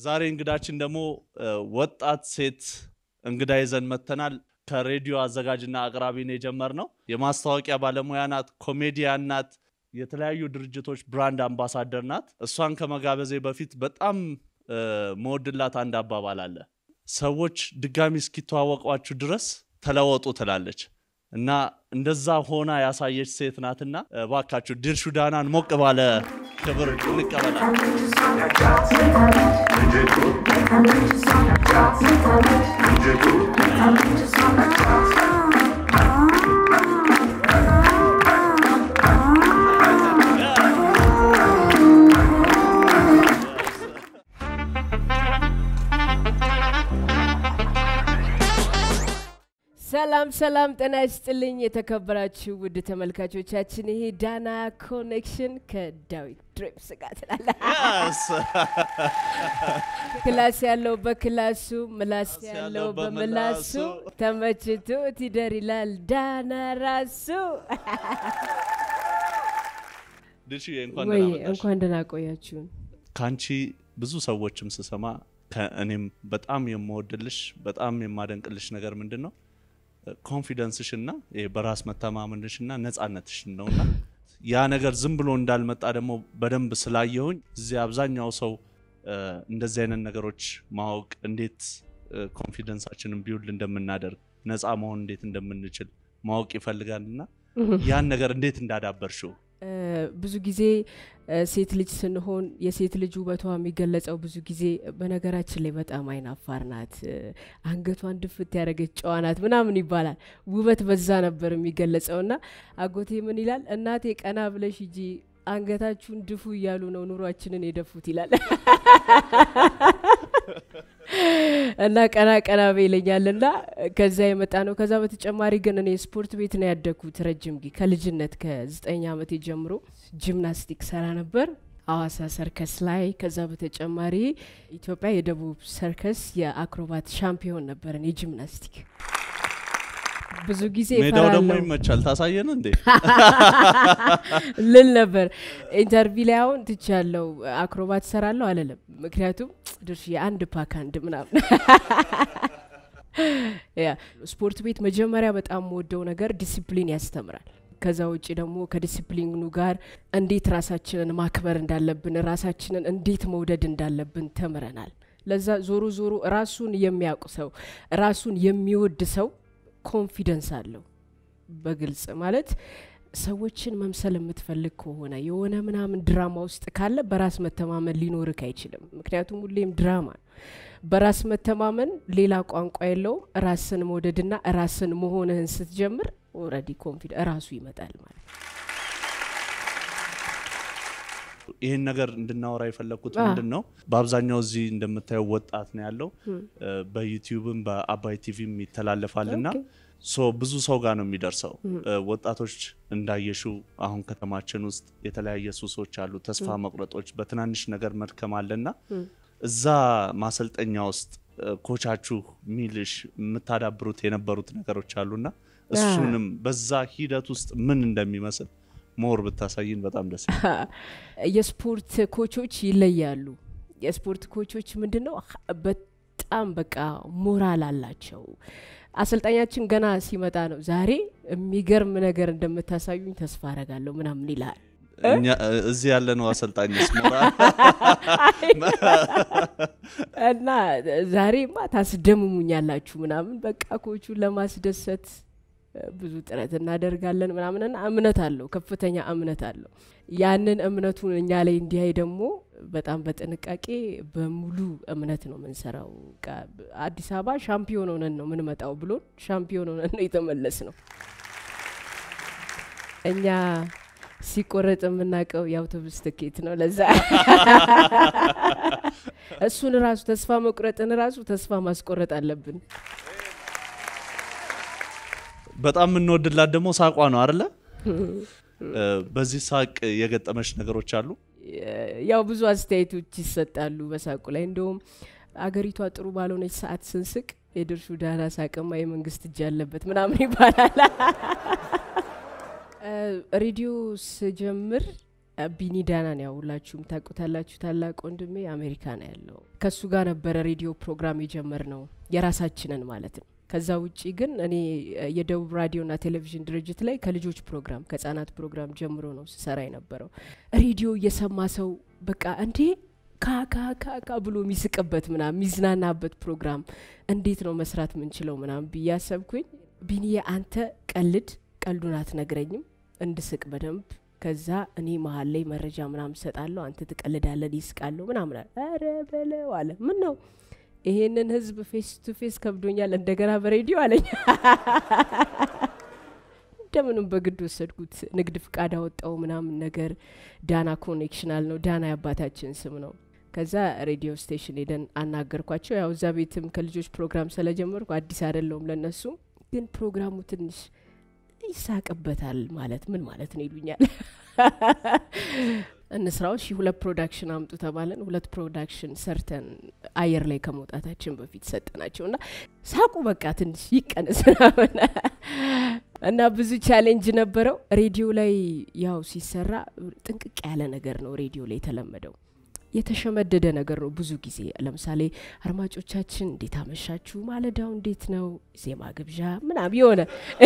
ዛሬ እንግዳችን ደግሞ ወጣት ሴት እንግዳ ይዘን መጥተናል። ከሬዲዮ አዘጋጅና አቅራቢ ነው የጀመርነው። የማስታወቂያ ባለሙያ ናት፣ ኮሜዲያን ናት፣ የተለያዩ ድርጅቶች ብራንድ አምባሳደር ናት። እሷን ከመጋበዜ በፊት በጣም መወድላት አንድ አባባል አለ። ሰዎች ድጋሚ እስኪተዋወቋችሁ ድረስ ተለወጡ ትላለች እና እንደዛ ሆና ያሳየች ሴት ናትና እባካችሁ ድርሹ ዳናን ሞቅ ባለ ክብር እንቀበላል። ሰላም ሰላም፣ ጤና ይስጥልኝ የተከበራችሁ ውድ ተመልካቾቻችን፣ ይሄ ዳና ኮኔክሽን ከዳዊት ድሬፕስ ጋር ትላለ። ክላስ ያለው በክላሱ ምላስ ያለው በምላሱ ተመችቶት ይደር ይላል ዳና ራሱ። ድርሽዬ እንኳን ወይ ደህና መጣሽ። እንኳን ደህና ቆያችሁን። ከአንቺ ብዙ ሰዎችም ስሰማ ከእኔም በጣም የምወድልሽ በጣም የማደንቅልሽ ነገር ምንድን ነው ኮንፊደንስሽ እና ይሄ በራስ መተማመንሽ እና ነጻነትሽ ነውና ያ ነገር ዝም ብሎ እንዳልመጣ ደግሞ በደንብ ስላየሁኝ እዚህ አብዛኛው ሰው እ፣ እንደዚህ አይነት ነገሮች ማወቅ እንዴት ኮንፊደንሳችንን ቢውል እንደምናደርግ ነፃ መሆን እንዴት እንደምንችል ማወቅ ይፈልጋልና ያን ነገር እንዴት እንዳዳበርሽው እ፣ ብዙ ጊዜ እ፣ ሴት ልጅ ስንሆን የሴት ልጅ ውበቷ የሚገለጸው ብዙ ጊዜ በነገራችን ላይ በጣም አይናፋር ናት፣ እ፣ አንገቷን ድፍት ያደረገች ጨዋ ናት ምናምን ይባላል። ውበት በዛ ነበር የሚገለጸው እና አጎቴ ምን ይላል? እናቴ ቀና ብለሽ ሂጂ አንገታችሁን ድፉ እያሉ ነው ኑሯችንን የደፉት ይላል። እና ቀና ቀና በ ይለኛል እና ከዛ የመጣ ነው። ከዛ በተጨማሪ ግን እኔ ስፖርት ቤት ነው ያደግኩት ረጅም ጊዜ ከልጅነት ከዘጠኝ ዓመቴ ጀምሮ ጂምናስቲክ ሰራ ነበር አዋሳ ሰርከስ ላይ። ከዛ በተጨማሪ ኢትዮጵያ የደቡብ ሰርከስ የአክሮባት ሻምፒዮን ነበረን የጂምናስቲክ ብዙ ጊዜ ሜዳው ደግሞ እፈራለሁ ይመቻል ታሳየን እንዴ ልል ነበር። ኢንተርቪው ላይ አሁን ትቻለው አክሮባት ሰራለሁ አለለም። ምክንያቱም ድርሽ የአንድ ፓክ አንድ ምናምን ያ ስፖርት ቤት መጀመሪያ በጣም የምወደው ነገር ዲሲፕሊን ያስተምራል። ከዛ ውጭ ደግሞ ከዲሲፕሊኑ ጋር እንዴት ራሳችንን ማክበር እንዳለብን፣ ራሳችንን እንዴት መውደድ እንዳለብን ተምረናል። ለዛ ዞሮ ዞሮ ራሱን የሚያውቅ ሰው ራሱን የሚወድ ሰው ኮንፊደንስ አለው። በግልጽ ማለት ሰዎችን መምሰል የምትፈልግ ከሆነ የሆነ ምናምን ድራማ ውስጥ ካለ በራስ መተማመን ሊኖርክ አይችልም። ምክንያቱም ሁሌም ድራማ ነው። በራስ መተማመን ሌላ ቋንቋ የለውም። ራስን መውደድና ራስን መሆንህን ስትጀምር ኦልሬዲ ኮንፊደንስ ራሱ ይመጣል ማለት ነው። ይህን ነገር እንድናወራ የፈለግኩት አ። ምንድን ነው በአብዛኛው እዚህ እንደምታየው ወጣት ነው ያለው እ፣ በዩቲዩብም በአባይ ቲቪም ይተላለፋል እና ኦኬ። ሶ ብዙ ሰው ጋር ነው የሚደርሰው እ፣ ወጣቶች እንዳየሹ አሁን ከተማችን ውስጥ የተለያየ ሱሶች አሉ ተስፋ መቁረጦች በትናንሽ ነገር መድከም አለና እዛ ማሰልጠኛ ውስጥ እ፣ ኮቻችሁ ሚልሽ የምታዳብሩት የነበሩት ነገሮች አሉና እሱንም በዛ ሂደት ውስጥ ምን እንደሚመስል ሞር ብታሳይን በጣም ደስ ይላል። የስፖርት ኮቾች ይለያሉ። የስፖርት ኮቾች ምንድን ነው በጣም በቃ ሞራል አላቸው። አሰልጣኛችን ገና ሲመጣ ነው ዛሬ የሚገርም ነገር እንደምታሳዩኝ ተስፋ አረጋለሁ ምናምን ይልሃል። እኛ እዚህ ያለነው አሰልጣኝስ ሞራል እና ዛሬማ ታስደምሙኛላችሁ ምናምን በቃ ኮቹን ለማስደሰት እ፣ ብዙ ጥረት እናደርጋለን ምናምንና እምነት አለው፣ ከፍተኛ እምነት አለው። ያንን እምነቱን እኛ ላይ እንዲያይ ደግሞ በጣም በጥንቃቄ በሙሉ እምነት ነው የምንሰራው። በቃ አዲስ አበባ ሻምፒዮን ሆነን ነው የምንመጣው ብሎን ሻምፒዮን ሆነን ነው የተመለስ ነው። እኛ ሲቆረጥ የምናውቀው የአውቶቡስ ትኬት ነው። ለዛ እሱን ራሱ ተስፋ መቁረጥን ራሱ ተስፋ ማስቆረጥ አለብን። በጣም የምንወድላት ደግሞ ሳቋ ነው አይደለ? እ፣ በዚህ ሳቅ የገጠመች ነገሮች አሉ። ያው ብዙ አስተያየቶች ይሰጣሉ በሳቁ ላይ። እንደውም አገሪቷ ጥሩ ባልሆነች ሰዓት ስንስቅ የድርሹ ዳና ሳቅማ የመንግስት እጅ ያለበት ምናምን ይባላል። እ፣ ሬዲዮ ስጀምር ቢኒ ዳናን ያው ሁላችሁም ታውቁታላችሁ። ታላቅ ወንድሜ አሜሪካ ነው ያለው። ከሱ ጋር ነበረ ሬዲዮ ፕሮግራም የጀመር ነው የራሳችንን ማለት ነው። ከዛ ውጪ ግን እኔ የደቡብ ራዲዮና ቴሌቪዥን ድርጅት ላይ ከልጆች ፕሮግራም ከህጻናት ፕሮግራም ጀምሮ ነው ስሰራ የነበረው። ሬዲዮ እየሰማ ሰው በቃ እንዴ ካካካካ ብሎ የሚስቅበት ምናምን የሚዝናናበት ፕሮግራም እንዴት ነው መስራት ምንችለው ምናምን ብዬ አሰብኩኝ። ቢኒዬ አንተ ቀልድ ቀልዱን አትነግረኝም እንድስቅ በደንብ ከዛ እኔ መሀል ላይ መረጃ ምናምን ሰጣለሁ፣ አንተ ትቀልዳለን፣ ይስቃለሁ ምናምን አለ። ኧረ በለው አለ። ምን ነው ይሄንን ህዝብ ፌስ ቱ ፌስ ከብዶኛል፣ እንደገና በሬዲዮ አለኝ። እንደምንም በግድ ወሰድኩት። ንግድ ፍቃድ አወጣው ምናምን ነገር። ዳና ኮኔክሽናል ነው፣ ዳና የአባታችን ስም ነው። ከዛ ሬዲዮ ስቴሽን ሄደን አናገርኳቸው። ያው እዛ ቤትም ከልጆች ፕሮግራም ስለጀመርኩ አዲስ አይደለውም ለነሱ፣ ግን ፕሮግራሙ ትንሽ ይሳቅበታል ማለት ምን ማለት ነው ይሉኛል። እንስራው ሺ ሁለት ፕሮዳክሽን አምጡ ተባለን። ሁለት ፕሮዳክሽን ሰርተን አየር ላይ ከመውጣታችን በፊት ሰጠናቸው እና ሳቁ በቃ ትንሽ ይቀንስ ምናምን እና ብዙ ቻሌንጅ ነበረው። ሬዲዮ ላይ ያው ሲሰራ ጥንቅቅ ያለ ነገር ነው ሬዲዮ ላይ የተለመደው የተሸመደደ ነገር ነው። ብዙ ጊዜ ለምሳሌ አድማጮቻችን እንዴት አመሻችሁ፣ ማለዳው እንዴት ነው፣ ዜማ ግብዣ ምናምን የሆነ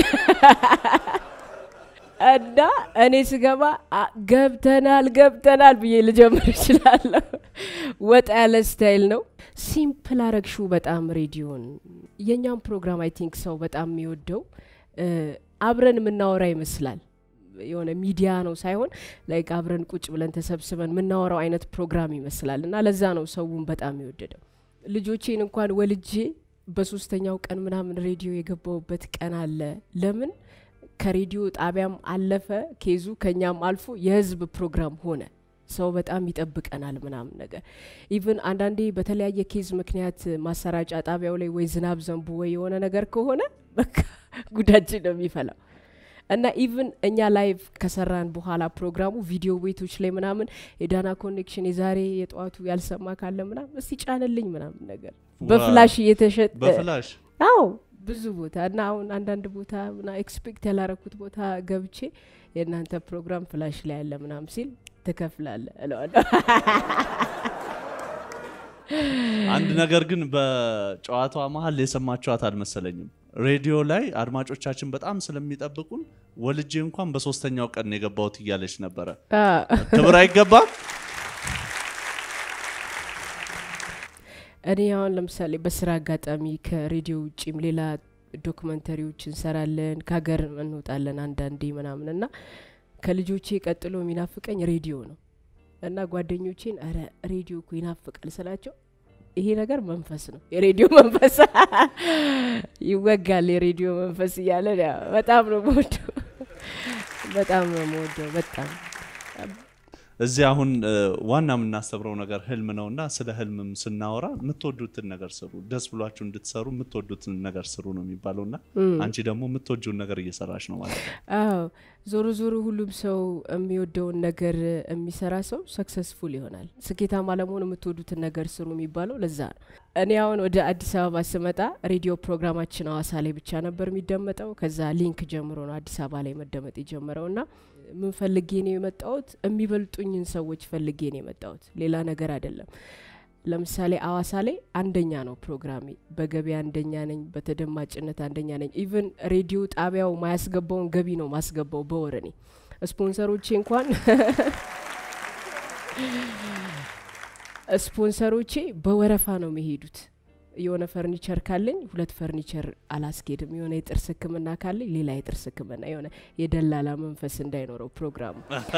እና እኔ ስገባ ገብተናል ገብተናል ብዬ ልጀምር እችላለሁ። ወጣ ያለ ስታይል ነው። ሲምፕል አረግሹ በጣም ሬዲዮን የእኛም ፕሮግራም አይ ቲንክ ሰው በጣም የሚወደው አብረን የምናወራ ይመስላል የሆነ ሚዲያ ነው ሳይሆን ላይክ አብረን ቁጭ ብለን ተሰብስበን የምናወራው አይነት ፕሮግራም ይመስላል እና ለዛ ነው ሰውን በጣም የወደደው። ልጆቼን እንኳን ወልጄ በሶስተኛው ቀን ምናምን ሬዲዮ የገባውበት ቀን አለ። ለምን ከሬዲዮ ጣቢያም አለፈ ኬዙ ከኛም አልፎ የህዝብ ፕሮግራም ሆነ። ሰው በጣም ይጠብቀናል ምናምን ነገር ኢቭን አንዳንዴ በተለያየ ኬዝ ምክንያት ማሰራጫ ጣቢያው ላይ ወይ ዝናብ ዘንቡ ወይ የሆነ ነገር ከሆነ በቃ ጉዳችን ነው የሚፈላው። እና ኢቭን እኛ ላይቭ ከሰራን በኋላ ፕሮግራሙ ቪዲዮ ቤቶች ላይ ምናምን የዳና ኮኔክሽን የዛሬ የጠዋቱ ያልሰማ ካለ ምናምን እስቲ ጫንልኝ ምናምን ነገር በፍላሽ እየተሸጠ በፍላሽ አዎ ብዙ ቦታ እና አሁን አንዳንድ ቦታ ምና ኤክስፔክት ያላረኩት ቦታ ገብቼ የእናንተ ፕሮግራም ፍላሽ ላይ ያለ ምናምን ሲል ትከፍላለ እለዋለሁ። አንድ ነገር ግን በጨዋታዋ መሀል የሰማችኋት አልመሰለኝም። ሬዲዮ ላይ አድማጮቻችን በጣም ስለሚጠብቁን ወልጄ እንኳን በሶስተኛው ቀን የገባሁት እያለች ነበረ። ክብር አይገባም? እኔ አሁን ለምሳሌ በስራ አጋጣሚ ከሬዲዮ ውጭም ሌላ ዶክመንተሪዎች እንሰራለን፣ ከሀገር እንወጣለን አንዳንዴ ምናምን እና ከልጆቼ ቀጥሎ የሚናፍቀኝ ሬዲዮ ነው እና ጓደኞቼን ኧረ ሬዲዮ እኮ ይናፍቃል ስላቸው ይሄ ነገር መንፈስ ነው፣ የሬዲዮ መንፈስ ይወጋል፣ የሬዲዮ መንፈስ እያለ በጣም ነው የምወደው፣ በጣም ነው የምወደው በጣም እዚህ አሁን ዋና የምናስተምረው ነገር ህልም ነው እና ስለ ህልምም ስናወራ የምትወዱትን ነገር ስሩ፣ ደስ ብሏችሁ እንድትሰሩ የምትወዱትን ነገር ስሩ ነው የሚባለው እና አንቺ ደግሞ የምትወጂውን ነገር እየሰራች ነው ማለት ነው። አዎ ዞሮ ዞሮ ሁሉም ሰው የሚወደውን ነገር የሚሰራ ሰው ሰክሰስፉል ይሆናል። ስኬታማ ለመሆን የምትወዱትን ነገር ስሩ የሚባለው ለዛ ነው። እኔ አሁን ወደ አዲስ አበባ ስመጣ ሬዲዮ ፕሮግራማችን ሀዋሳ ላይ ብቻ ነበር የሚደመጠው። ከዛ ሊንክ ጀምሮ ነው አዲስ አበባ ላይ መደመጥ የጀመረው እና ምን ፈልጌ ነው የመጣሁት? የሚበልጡኝን ሰዎች ፈልጌ ነው የመጣሁት፣ ሌላ ነገር አይደለም። ለምሳሌ አዋሳ ላይ አንደኛ ነው ፕሮግራሜ፣ በገቢ አንደኛ ነኝ፣ በተደማጭነት አንደኛ ነኝ። ኢቨን ሬዲዮ ጣቢያው ማያስገባውን ገቢ ነው ማስገባው በወር እኔ ስፖንሰሮቼ እንኳን ስፖንሰሮቼ በወረፋ ነው የሚሄዱት። የሆነ ፈርኒቸር ካለኝ ሁለት ፈርኒቸር አላስኬድም። የሆነ የጥርስ ሕክምና ካለኝ ሌላ የጥርስ ሕክምና የሆነ የደላላ መንፈስ እንዳይኖረው ፕሮግራሙ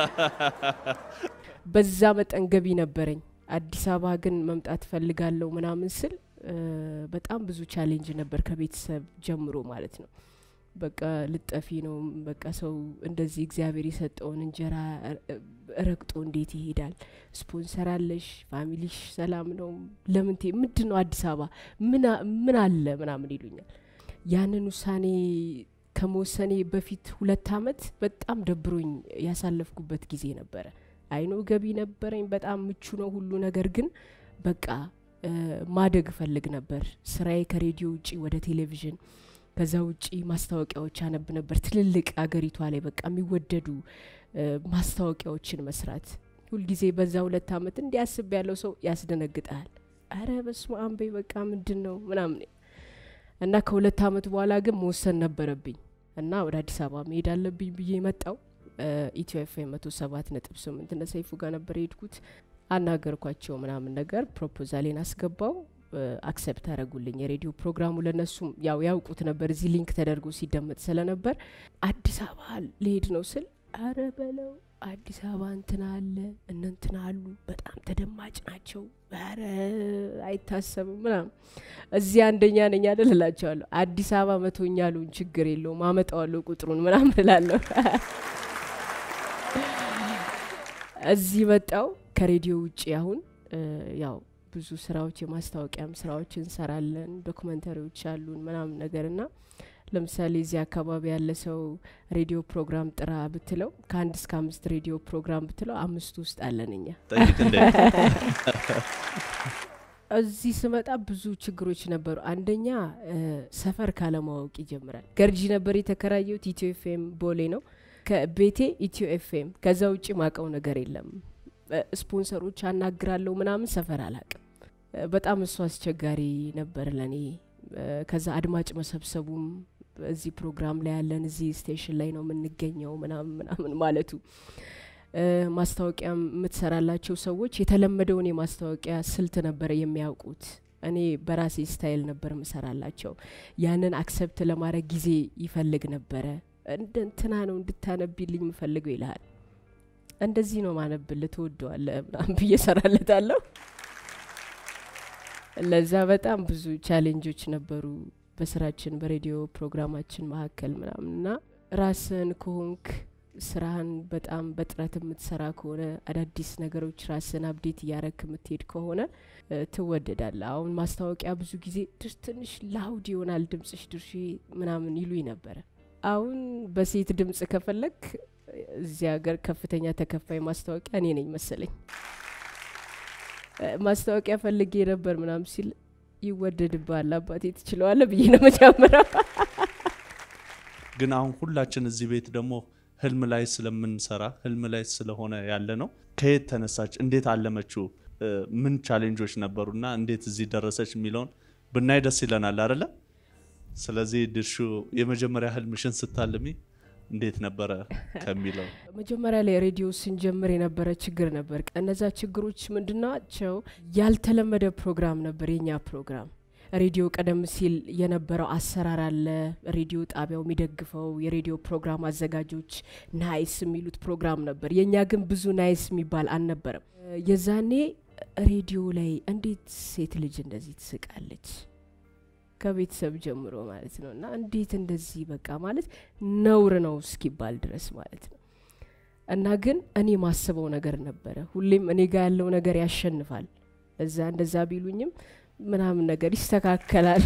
በዛ መጠን ገቢ ነበረኝ። አዲስ አበባ ግን መምጣት ፈልጋለሁ ምናምን ስል በጣም ብዙ ቻሌንጅ ነበር ከቤተሰብ ጀምሮ ማለት ነው። በቃ ልጠፊ ነው በቃ ሰው እንደዚህ እግዚአብሔር የሰጠውን እንጀራ ረግጦ እንዴት ይሄዳል? ስፖንሰር አለሽ፣ ፋሚሊሽ ሰላም ነው፣ ለምን ምንድን ነው አዲስ አበባ ምን አለ ምናምን ይሉኛል። ያንን ውሳኔ ከመወሰኔ በፊት ሁለት አመት በጣም ደብሮኝ ያሳለፍኩበት ጊዜ ነበረ። አይኖ ገቢ ነበረኝ፣ በጣም ምቹ ነው ሁሉ ነገር፣ ግን በቃ ማደግ እፈልግ ነበር። ስራዬ ከሬዲዮ ውጪ ወደ ቴሌቪዥን ከዛ ውጪ ማስታወቂያዎች አነብ ነበር። ትልልቅ አገሪቷ ላይ በቃ የሚወደዱ ማስታወቂያዎችን መስራት ሁልጊዜ በዛ ሁለት አመት እንዲያስብ ያለው ሰው ያስደነግጣል። አረ በስመ አብ በይ በቃ ምንድን ነው ምናምን እና ከሁለት አመት በኋላ ግን መወሰን ነበረብኝ እና ወደ አዲስ አበባ መሄድ አለብኝ ብዬ መጣው። ኢትዮ ኤፍ ኤም መቶ ሰባት ነጥብ ስምንት እነ ሰይፉ ጋር ነበር የሄድኩት። አናገርኳቸው ምናምን ነገር ፕሮፖዛሌን አስገባው። አክሰፕት አደረጉልኝ። የሬዲዮ ፕሮግራሙ ለነሱም ያው ያውቁት ነበር፣ እዚህ ሊንክ ተደርጎ ሲደመጥ ስለነበር አዲስ አበባ ልሄድ ነው ስል አረ በለው አዲስ አበባ እንትና አለ እነ እንትና አሉ በጣም ተደማጭ ናቸው። ኧረ አይታሰብም ምናምን እዚህ አንደኛ ነኝ አይደል እላቸዋለሁ። አዲስ አበባ መቶኛ አሉን፣ ችግር የለውም አመጣዋለሁ ቁጥሩን ምናምን እላለሁ። እዚህ መጣው ከሬዲዮ ውጭ አሁን ያው ብዙ ስራዎች የማስታወቂያም ስራዎች እንሰራለን። ዶክመንተሪዎች አሉን ምናምን ነገር ና ለምሳሌ እዚህ አካባቢ ያለ ሰው ሬዲዮ ፕሮግራም ጥራ ብትለው ከአንድ እስከ አምስት ሬዲዮ ፕሮግራም ብትለው አምስቱ ውስጥ አለን እኛ። ጠይቅ እንዴ እዚህ ስመጣ ብዙ ችግሮች ነበሩ። አንደኛ ሰፈር ካለማወቅ ይጀምራል። ገርጂ ነበር የተከራየሁት። ኢትዮ ኤፍኤም ቦሌ ነው ከቤቴ ኢትዮ ኤፍኤም። ከዛ ውጭ ማቀው ነገር የለም። ስፖንሰሮች አናግራለሁ ምናምን ሰፈር አላቅም። በጣም እሱ አስቸጋሪ ነበር ለኔ። ከዛ አድማጭ መሰብሰቡም እዚህ ፕሮግራም ላይ ያለን እዚህ ስቴሽን ላይ ነው የምንገኘው ምናምን ምናምን ማለቱ ማስታወቂያ የምትሰራላቸው ሰዎች የተለመደውን የማስታወቂያ ስልት ነበረ የሚያውቁት። እኔ በራሴ ስታይል ነበር ምሰራላቸው። ያንን አክሰፕት ለማድረግ ጊዜ ይፈልግ ነበረ። እንደ እንትና ነው እንድታነቢልኝ የምፈልገው ይልሃል። እንደዚህ ነው ማነብል ትወደዋለ ምናምን ብዬ ሰራለታለሁ። ለዛ በጣም ብዙ ቻሌንጆች ነበሩ በስራችን በሬዲዮ ፕሮግራማችን መካከል ምናምን እና ራስን ከሆንክ ስራህን በጣም በጥረት የምትሰራ ከሆነ አዳዲስ ነገሮች ራስን አብዴት እያረክ የምትሄድ ከሆነ ትወደዳለ። አሁን ማስታወቂያ ብዙ ጊዜ ትንሽ ላውድ ይሆናል ድምጽሽ ድርሽ ምናምን ይሉኝ ነበረ። አሁን በሴት ድምጽ ከፈለግ እዚህ ሀገር ከፍተኛ ተከፋይ ማስታወቂያ እኔ ነኝ መሰለኝ። ማስታወቂያ ፈልጌ ነበር ምናምን ሲል ይወደድባል አባቴ ትችለዋለ ብዬ ነው መጀመሪያ። ግን አሁን ሁላችን እዚህ ቤት ደግሞ ህልም ላይ ስለምንሰራ ህልም ላይ ስለሆነ ያለ ነው። ከየት ተነሳች? እንዴት አለመችው? ምን ቻሌንጆች ነበሩና እንዴት እዚህ ደረሰች የሚለውን ብናይ ደስ ይለናል አይደለ? ስለዚህ ድርሹ የመጀመሪያ ህልምሽን ስታልሚ እንዴት ነበረ ከሚለው መጀመሪያ ላይ ሬዲዮ ስንጀምር የነበረ ችግር ነበር። እነዛ ችግሮች ምንድናቸው? ያልተለመደ ፕሮግራም ነበር የኛ ፕሮግራም። ሬዲዮ ቀደም ሲል የነበረው አሰራር አለ። ሬዲዮ ጣቢያው የሚደግፈው የሬዲዮ ፕሮግራም አዘጋጆች ናይስ የሚሉት ፕሮግራም ነበር። የእኛ ግን ብዙ ናይስ የሚባል አልነበረም። የዛኔ ሬዲዮ ላይ እንዴት ሴት ልጅ እንደዚህ ትስቃለች ከቤተሰብ ጀምሮ ማለት ነው። እና እንዴት እንደዚህ በቃ ማለት ነውር ነው እስኪባል ድረስ ማለት ነው። እና ግን እኔ ማስበው ነገር ነበረ። ሁሌም እኔ ጋር ያለው ነገር ያሸንፋል። እዛ እንደዛ ቢሉኝም ምናምን ነገር ይስተካከላል።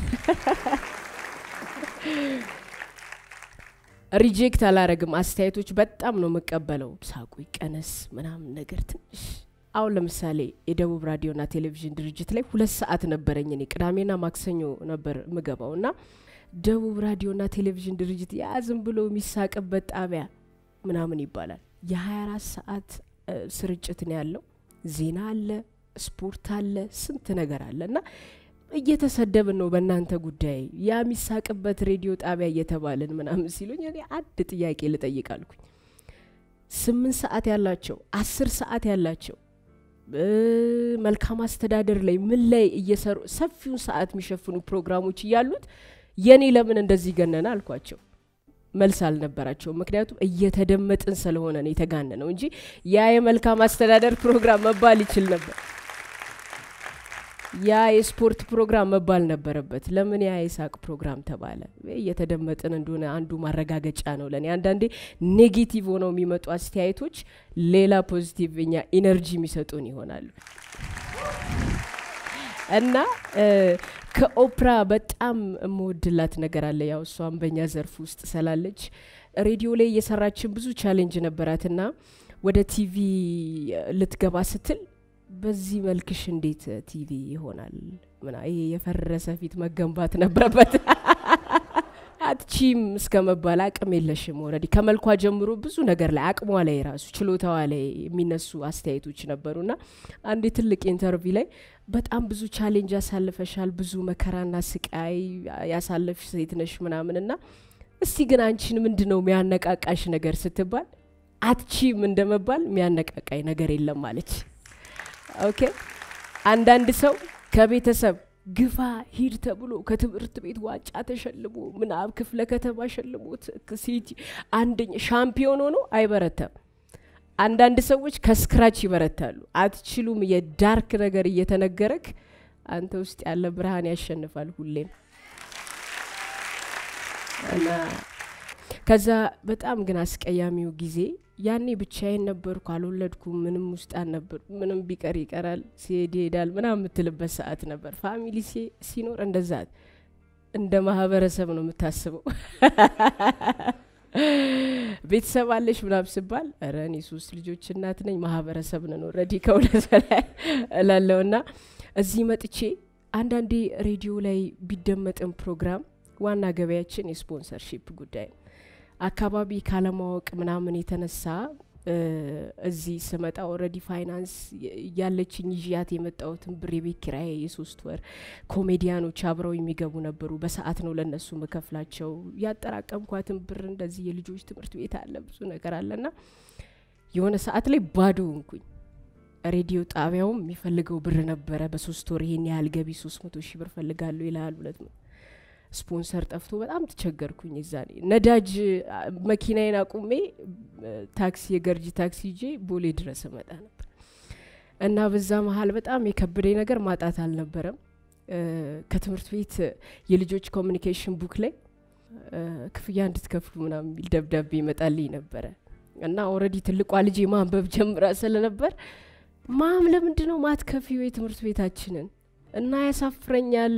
ሪጀክት አላረግም። አስተያየቶች በጣም ነው የምቀበለው። ሳቁ ይቀነስ ምናምን ነገር ትንሽ አሁን ለምሳሌ የደቡብ ራዲዮና ቴሌቪዥን ድርጅት ላይ ሁለት ሰዓት ነበረኝ እኔ ቅዳሜና ማክሰኞ ነበር ምገባው እና ደቡብ ራዲዮና ቴሌቪዥን ድርጅት ያ ዝም ብሎ የሚሳቅበት ጣቢያ ምናምን ይባላል። የ24 ሰዓት ስርጭት ነው ያለው። ዜና አለ፣ ስፖርት አለ፣ ስንት ነገር አለ እና እየተሰደብን ነው በእናንተ ጉዳይ ያ የሚሳቅበት ሬዲዮ ጣቢያ እየተባልን ምናምን ሲሉኝ እኔ አንድ ጥያቄ ልጠይቅ አልኩኝ። ስምንት ሰዓት ያላቸው አስር ሰዓት ያላቸው መልካም አስተዳደር ላይ ምን ላይ እየሰሩ ሰፊውን ሰዓት የሚሸፍኑ ፕሮግራሞች እያሉት የኔ ለምን እንደዚህ ገነነ አልኳቸው። መልስ አልነበራቸውም። ምክንያቱም እየተደመጥን ስለሆነ ነው የተጋነ ነው እንጂ ያ የመልካም አስተዳደር ፕሮግራም መባል ይችል ነበር። ያ የስፖርት ፕሮግራም መባል ነበረበት። ለምን ያ የሳቅ ፕሮግራም ተባለ? እየተደመጥን እንደሆነ አንዱ ማረጋገጫ ነው ለእኔ። አንዳንዴ ኔጌቲቭ ሆነው የሚመጡ አስተያየቶች ሌላ ፖዚቲቭ እኛ ኢነርጂ የሚሰጡን ይሆናሉ። እና ከኦፕራ በጣም የምወድላት ነገር አለ። ያው እሷም በእኛ ዘርፍ ውስጥ ስላለች ሬዲዮ ላይ እየሰራችን ብዙ ቻሌንጅ ነበራትና ወደ ቲቪ ልትገባ ስትል በዚህ መልክሽ እንዴት ቲቪ ይሆናል? ምና ይሄ የፈረሰ ፊት መገንባት ነበረበት አትቺም እስከ መባል አቅም የለሽም። ወረዲ ከመልኳ ጀምሮ ብዙ ነገር ላይ አቅሟ ላይ ራሱ ችሎታዋ ላይ የሚነሱ አስተያየቶች ነበሩና አንድ ትልቅ ኢንተርቪው ላይ በጣም ብዙ ቻሌንጅ ያሳልፈሻል፣ ብዙ መከራና ስቃይ ያሳለፍሽ ሴት ነሽ ምናምን እና እስቲ ግን አንቺን ምንድን ነው የሚያነቃቃሽ ነገር ስትባል አትቺም እንደመባል የሚያነቃቃኝ ነገር የለም ማለች። ኦኬ አንዳንድ ሰው ከቤተሰብ ግፋ ሂድ ተብሎ ከትምህርት ቤት ዋንጫ ተሸልሞ ምናብ ክፍለ ከተማ ሸልሞት ሲቲ አንደኛ ሻምፒዮን ሆኖ አይበረታም። አንዳንድ ሰዎች ከስክራች ይበረታሉ። አትችሉም የዳርክ ነገር እየተነገረክ አንተ ውስጥ ያለ ብርሃን ያሸንፋል ሁሌም እና ከዛ በጣም ግን አስቀያሚው ጊዜ ያኔ ብቻዬን ነበርኩ፣ አልወለድኩም፣ ምንም ውስጥ አልነበር፣ ምንም ቢቀር ይቀራል፣ ሲሄድ ይሄዳል ምናምን የምትልበት ሰዓት ነበር። ፋሚሊ ሲኖር እንደዛ እንደ ማህበረሰብ ነው የምታስበው። ቤተሰብ አለሽ ምናምን ስባል ኧረ እኔ ሶስት ልጆች እናት ነኝ፣ ማህበረሰብ ነን ኦልሬዲ ከሁለት በላይ እላለሁ። እና እዚህ መጥቼ አንዳንዴ ሬዲዮ ላይ ቢደመጥን ፕሮግራም ዋና ገበያችን የስፖንሰርሺፕ ጉዳይ ነው። አካባቢ ካለማወቅ ምናምን የተነሳ እዚህ ስመጣ ኦልሬዲ ፋይናንስ ያለችኝ ይዣት የመጣሁትን ብር የቤት ኪራይ የሶስት ወር ኮሜዲያኖች አብረው የሚገቡ ነበሩ። በሰዓት ነው ለእነሱ መከፍላቸው። ያጠራቀምኳትን ብር እንደዚህ የልጆች ትምህርት ቤት አለ ብዙ ነገር አለና የሆነ ሰዓት ላይ ባዶ እንኩኝ። ሬዲዮ ጣቢያውም የሚፈልገው ብር ነበረ። በሶስት ወር ይሄን ያህል ገቢ ሶስት መቶ ሺህ ብር ፈልጋለሁ ይልሃል። ሁለት መቶ ስፖንሰር ጠፍቶ በጣም ተቸገርኩኝ። እዛኔ ነዳጅ መኪናዬን አቁሜ ታክሲ የገርጂ ታክሲ ይዤ ቦሌ ድረስ እመጣ ነበር እና በዛ መሀል በጣም የከበደኝ ነገር ማጣት አልነበረም። ከትምህርት ቤት የልጆች ኮሚኒኬሽን ቡክ ላይ ክፍያ እንድትከፍሉ ምናምን የሚል ደብዳቤ ይመጣልኝ ነበረ እና ኦልሬዲ ትልቋ ልጄ ማንበብ ጀምራ ስለነበር ማም ለምንድን ነው ማትከፊው የትምህርት ቤታችንን እና ያሳፍረኛል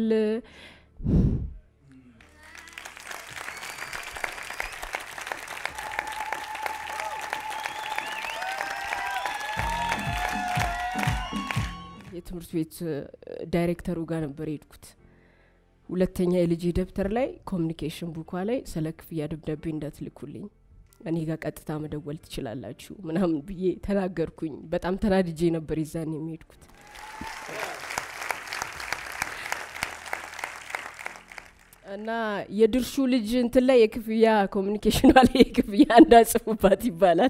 የትምህርት ቤት ዳይሬክተሩ ጋር ነበር የሄድኩት። ሁለተኛ የልጅ ደብተር ላይ ኮሚኒኬሽን ቡኳ ላይ ስለ ክፍያ ደብዳቤ እንዳትልኩልኝ እኔ ጋር ቀጥታ መደወል ትችላላችሁ ምናምን ብዬ ተናገርኩኝ። በጣም ተናድጄ ነበር ይዛን የሚሄድኩት። እና የድርሹ ልጅ እንትን ላይ የክፍያ ኮሚኒኬሽኗ ላይ የክፍያ እንዳጽፉባት ይባላል።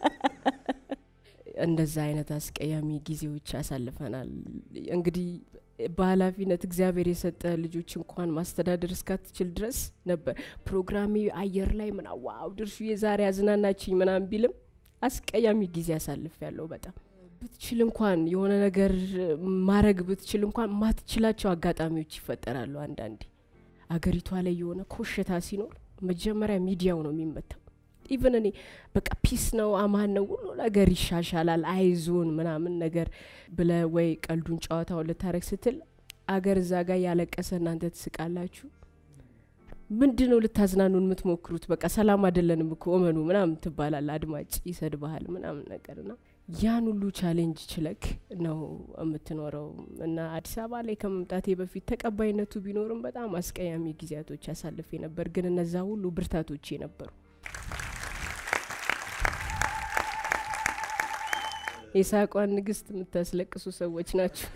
እንደዛ አይነት አስቀያሚ ጊዜዎች ያሳልፈናል። እንግዲህ በኃላፊነት እግዚአብሔር የሰጠ ልጆች እንኳን ማስተዳደር እስካትችል ድረስ ነበር ፕሮግራሜ አየር ላይ ምና ዋው ድርሹ የዛሬ አዝናናችኝ ምናምን ቢልም አስቀያሚ ጊዜ ያሳልፍ ያለው በጣም ብትችል እንኳን የሆነ ነገር ማድረግ ብትችል እንኳን ማትችላቸው አጋጣሚዎች ይፈጠራሉ። አንዳንዴ አገሪቷ ላይ የሆነ ኮሽታ ሲኖር መጀመሪያ ሚዲያው ነው የሚመታው። ኢቨን እኔ በቃ ፒስ ነው አማን ነው ሁሉ ነገር ይሻሻላል አይዞን ምናምን ነገር ብለ ወይ ቀልዱን ጨዋታውን ልታረግ ስትል አገር እዛ ጋር ያለቀሰ እናንተ ትስቃላችሁ። ምንድን ነው ልታዝናኑን የምትሞክሩት? በቃ ሰላም አይደለንም እኮ እመኑ ምናምን ትባላል። አድማጭ ይሰድብሃል ምናምን ነገር ና ያን ሁሉ ቻሌንጅ ችለክ ነው የምትኖረው እና አዲስ አበባ ላይ ከመምጣቴ በፊት ተቀባይነቱ ቢኖርም በጣም አስቀያሚ ጊዜያቶች ያሳልፌ ነበር። ግን እነዛ ሁሉ ብርታቶቼ ነበሩ። የሳቋን ንግስት የምታስለቅሱ ሰዎች ናቸው።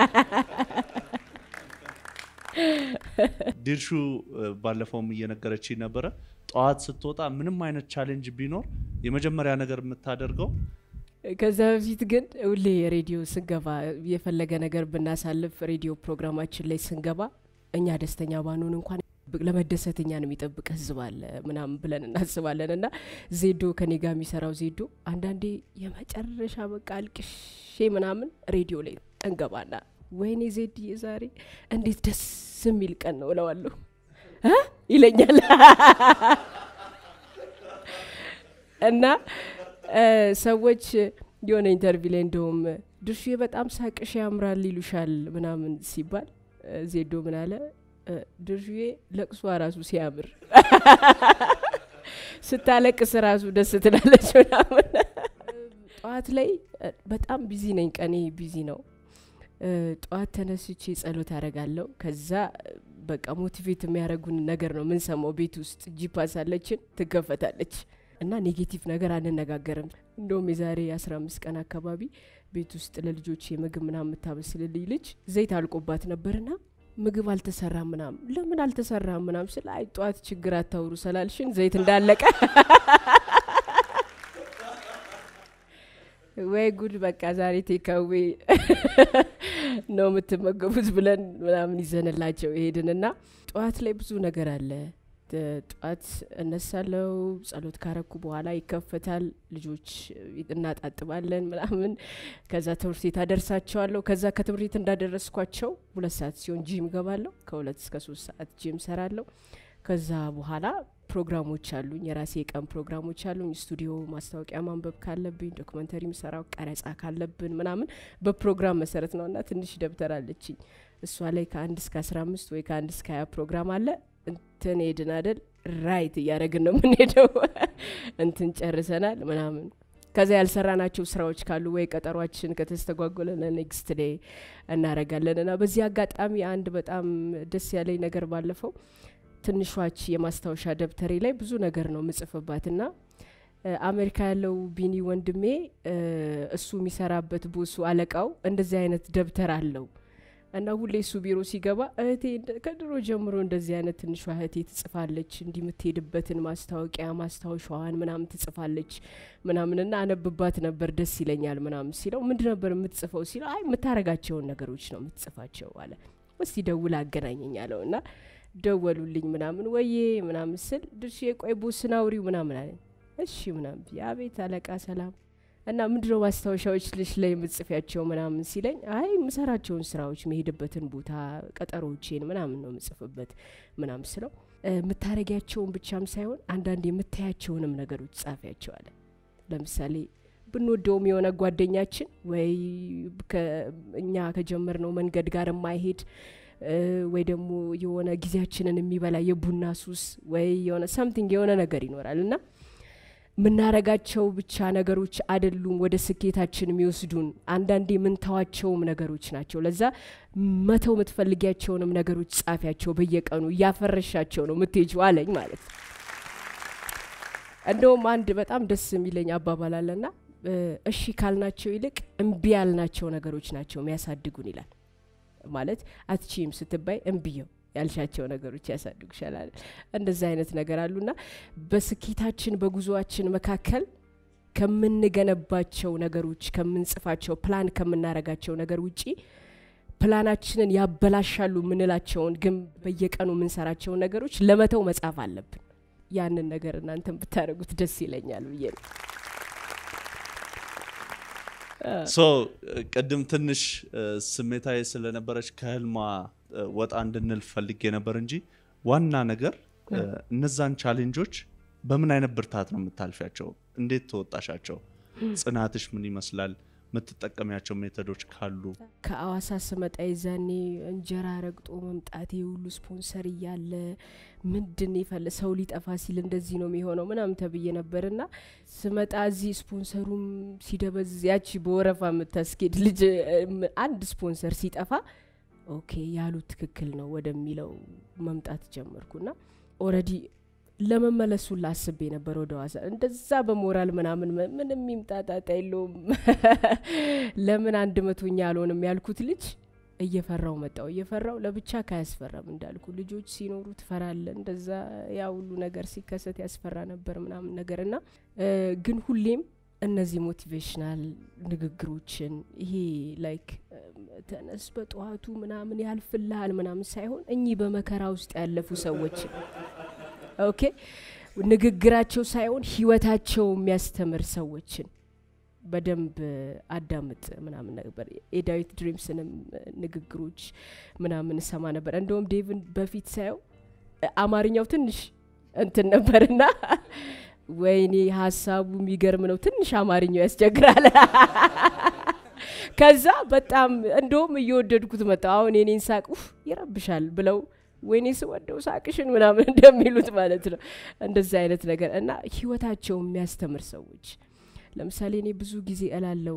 ዲርሹ ባለፈውም እየነገረች ነበረ። ጠዋት ስትወጣ ምንም አይነት ቻሌንጅ ቢኖር የመጀመሪያ ነገር የምታደርገው ከዛ በፊት ግን ሁሌ የሬዲዮ ስንገባ የፈለገ ነገር ብናሳልፍ ሬዲዮ ፕሮግራማችን ላይ ስንገባ እኛ ደስተኛ ባንሆን እንኳን ለመደሰት እኛን የሚጠብቅ ህዝብ አለ ምናምን ብለን እናስባለን። እና ዜዶ ከኔ ጋር የሚሰራው ዜዶ አንዳንዴ የመጨረሻ በቃ አልቅሼ ምናምን ሬዲዮ ላይ እንገባና ወይኔ ዜድ ዛሬ እንዴት ደስ የሚል ቀን ነው እለዋለሁ እ ይለኛል እና ሰዎች የሆነ ኢንተርቪው ላይ እንደውም ድርሹዬ በጣም ሳቅሽ ያምራል ይሉሻል ምናምን ሲባል ዜዶ ምን አለ ድርሹዬ ለቅሷ ራሱ ሲያምር ስታለቅስ ራሱ ደስ ትላለች ምናምን። ጠዋት ላይ በጣም ቢዚ ነኝ፣ ቀኔ ቢዚ ነው። ጠዋት ተነስቼ ጸሎት አደርጋለሁ። ከዛ በቃ ሞቲቬት የሚያደርጉን ነገር ነው ምንሰማው። ቤት ውስጥ ጂፓስ አለችን ትከፈታለች እና ኔጌቲቭ ነገር አንነጋገርም። እንደውም የዛሬ አስራ አምስት ቀን አካባቢ ቤት ውስጥ ለልጆች የምግብ ምናምን የምታበስልልኝ ልጅ ዘይት አልቆባት ነበርና ምግብ አልተሰራም ምናም ለምን አልተሰራም ምናም ስለ አይ ጠዋት ችግር አታውሩ ስላልሽን ዘይት እንዳለቀ ወይ ጉድ በቃ ዛሬ ቴካዌ ነው የምትመገቡት ብለን ምናምን ይዘንላቸው ይሄድንና ጠዋት ላይ ብዙ ነገር አለ። ጠዋት እነሳለው፣ ጸሎት ካረኩ በኋላ ይከፈታል። ልጆች እናጣጥባለን ምናምን። ከዛ ትምህርት ቤት አደርሳቸዋለሁ። ከዛ ከትምህርት ቤት እንዳደረስኳቸው ሁለት ሰዓት ሲሆን ጂም ገባለሁ። ከሁለት እስከ ሶስት ሰዓት ጂም ሰራለሁ። ከዛ በኋላ ፕሮግራሞች አሉኝ፣ የራሴ የቀን ፕሮግራሞች አሉኝ። ስቱዲዮ ማስታወቂያ ማንበብ ካለብኝ፣ ዶክመንተሪ ምሰራው ቀረጻ ካለብን ምናምን በፕሮግራም መሰረት ነው እና ትንሽ ደብተር አለችኝ። እሷ ላይ ከአንድ እስከ አስራ አምስት ወይ ከአንድ እስከ ሀያ ፕሮግራም አለ እንትን ሄድን አደል ራይት እያደረግን ነው የምንሄደው። እንትን ጨርሰናል ምናምን ከዛ ያልሰራናቸው ስራዎች ካሉ ወይ ቀጠሯችን ከተስተጓጎለ ለኔክስት ዴይ እናረጋለን። እና በዚህ አጋጣሚ አንድ በጣም ደስ ያለኝ ነገር ባለፈው ትንሿች የማስታወሻ ደብተሬ ላይ ብዙ ነገር ነው ምጽፍባት እና አሜሪካ ያለው ቢኒ ወንድሜ እሱ የሚሰራበት ቦሱ አለቃው እንደዚህ አይነት ደብተር አለው እና ሁሌ እሱ ቢሮ ሲገባ እህቴ ከድሮ ጀምሮ እንደዚህ አይነት ትንሿ እህቴ ትጽፋለች፣ እንዲህ የምትሄድበትን ማስታወቂያ ማስታወሻዋን ምናምን ትጽፋለች ምናምንና አነብባት ነበር ደስ ይለኛል ምናምን ሲለው ምንድ ነበር የምትጽፈው ሲለው አይ የምታረጋቸውን ነገሮች ነው የምትጽፋቸው አለ። እስቲ ደውል አገናኘኝ አለው እና ደወሉልኝ ምናምን ወዬ ምናምን ስል ድርሽ የቆይ ቦስን አውሪው ምናምን አለኝ። እሺ ምናምን የአቤት አለቃ ሰላም እና ምንድነው ማስታወሻዎች ልሽ ላይ የምጽፊያቸው ምናምን ሲለኝ አይ የምሰራቸውን ስራዎች መሄድበትን ቦታ ቀጠሮቼን ምናምን ነው የምጽፍበት ምናምን ስለው የምታረጊያቸውን ብቻም ሳይሆን አንዳንድ የምታያቸውንም ነገሮች ጻፊያቸው አለ። ለምሳሌ ብንወደውም የሆነ ጓደኛችን ወይ እኛ ከጀመርነው መንገድ ጋር የማይሄድ ወይ ደግሞ የሆነ ጊዜያችንን የሚበላ የቡና ሱስ ወይ የሆነ ሰምቲንግ የሆነ ነገር ይኖራል እና ምናረጋቸው ብቻ ነገሮች አይደሉም ወደ ስኬታችን የሚወስዱን። አንዳንዴ የምንተዋቸውም ነገሮች ናቸው። ለዛ መተው የምትፈልጊያቸውንም ነገሮች ጻፊያቸው፣ በየቀኑ እያፈረሻቸው ነው ምትሄጁ አለኝ ማለት ነው። እንደውም አንድ በጣም ደስ የሚለኝ አባባል አለና እሺ ካልናቸው ይልቅ እምቢ ያልናቸው ነገሮች ናቸው የሚያሳድጉን ይላል። ማለት አትቺም ስትባይ እምቢየው ያልሻቸው ነገሮች ያሳድጉሻል። እንደዛ አይነት ነገር አሉና በስኬታችን በጉዞአችን መካከል ከምንገነባቸው ነገሮች ከምንጽፋቸው ፕላን ከምናረጋቸው ነገር ውጪ ፕላናችንን ያበላሻሉ የምንላቸውን ግን በየቀኑ የምንሰራቸውን ነገሮች ለመተው መጻፍ አለብን። ያንን ነገር እናንተን ብታደርጉት ደስ ይለኛል ብዬ ነው። ሶ ቅድም ትንሽ ስሜታዊ ስለነበረች ከህልሟ ወጣ እንድንል ፈልጌ ነበር እንጂ ዋና ነገር እነዛን ቻሌንጆች በምን አይነት ብርታት ነው የምታልፊያቸው? እንዴት ተወጣሻቸው? ጽናትሽ ምን ይመስላል? የምትጠቀሚያቸው ሜቶዶች ካሉ ከአዋሳ ስመጣ የዛኔ እንጀራ ረግጦ መምጣቴ ሁሉ ስፖንሰር እያለ ምንድን የፈለ ሰው ሊጠፋ ሲል እንደዚህ ነው የሚሆነው ምናምን ተብዬ ነበር ና ስመጣ እዚህ ስፖንሰሩም ሲደበዝ ያቺ በወረፋ የምታስኬድ ልጅ አንድ ስፖንሰር ሲጠፋ ኦኬ ያሉት ትክክል ነው ወደሚለው መምጣት ጀመርኩና ኦረዲ ለመመለሱን ላስቤ ነበር ወደ ዋሳ እንደዛ በሞራል ምናምን ምንም ይምጣጣጣ የለውም ለምን አንድ መቶኛ አልሆንም ያልኩት ልጅ እየፈራው መጣው እየፈራው ለብቻ ካያስፈራም እንዳልኩ ልጆች ሲኖሩ ትፈራለ እንደዛ ያ ሁሉ ነገር ሲከሰት ያስፈራ ነበር ምናምን ነገር እና ግን ሁሌም እነዚህ ሞቲቬሽናል ንግግሮችን ይሄ ላይክ ተነስ በጠዋቱ ምናምን ያልፍልሃል ምናምን ሳይሆን እኚህ በመከራ ውስጥ ያለፉ ሰዎችን ኦኬ ንግግራቸው ሳይሆን ህይወታቸው የሚያስተምር ሰዎችን በደንብ አዳምጥ ምናምን ነበር። የዳዊት ድሪምስንም ንግግሮች ምናምን እሰማ ነበር። እንደውም ዴቭን በፊት ሳየው አማርኛው ትንሽ እንትን ነበርና ወይኔ ሀሳቡ የሚገርም ነው። ትንሽ አማርኛው ያስቸግራል። ከዛ በጣም እንደውም እየወደድኩት መጣ። አሁን የኔን ሳቅ ኡፍ ይረብሻል ብለው ወይኔ ስወደው ሳቅሽን ምናምን እንደሚሉት ማለት ነው። እንደዚህ አይነት ነገር እና ህይወታቸው የሚያስተምር ሰዎች ለምሳሌ እኔ ብዙ ጊዜ እላለው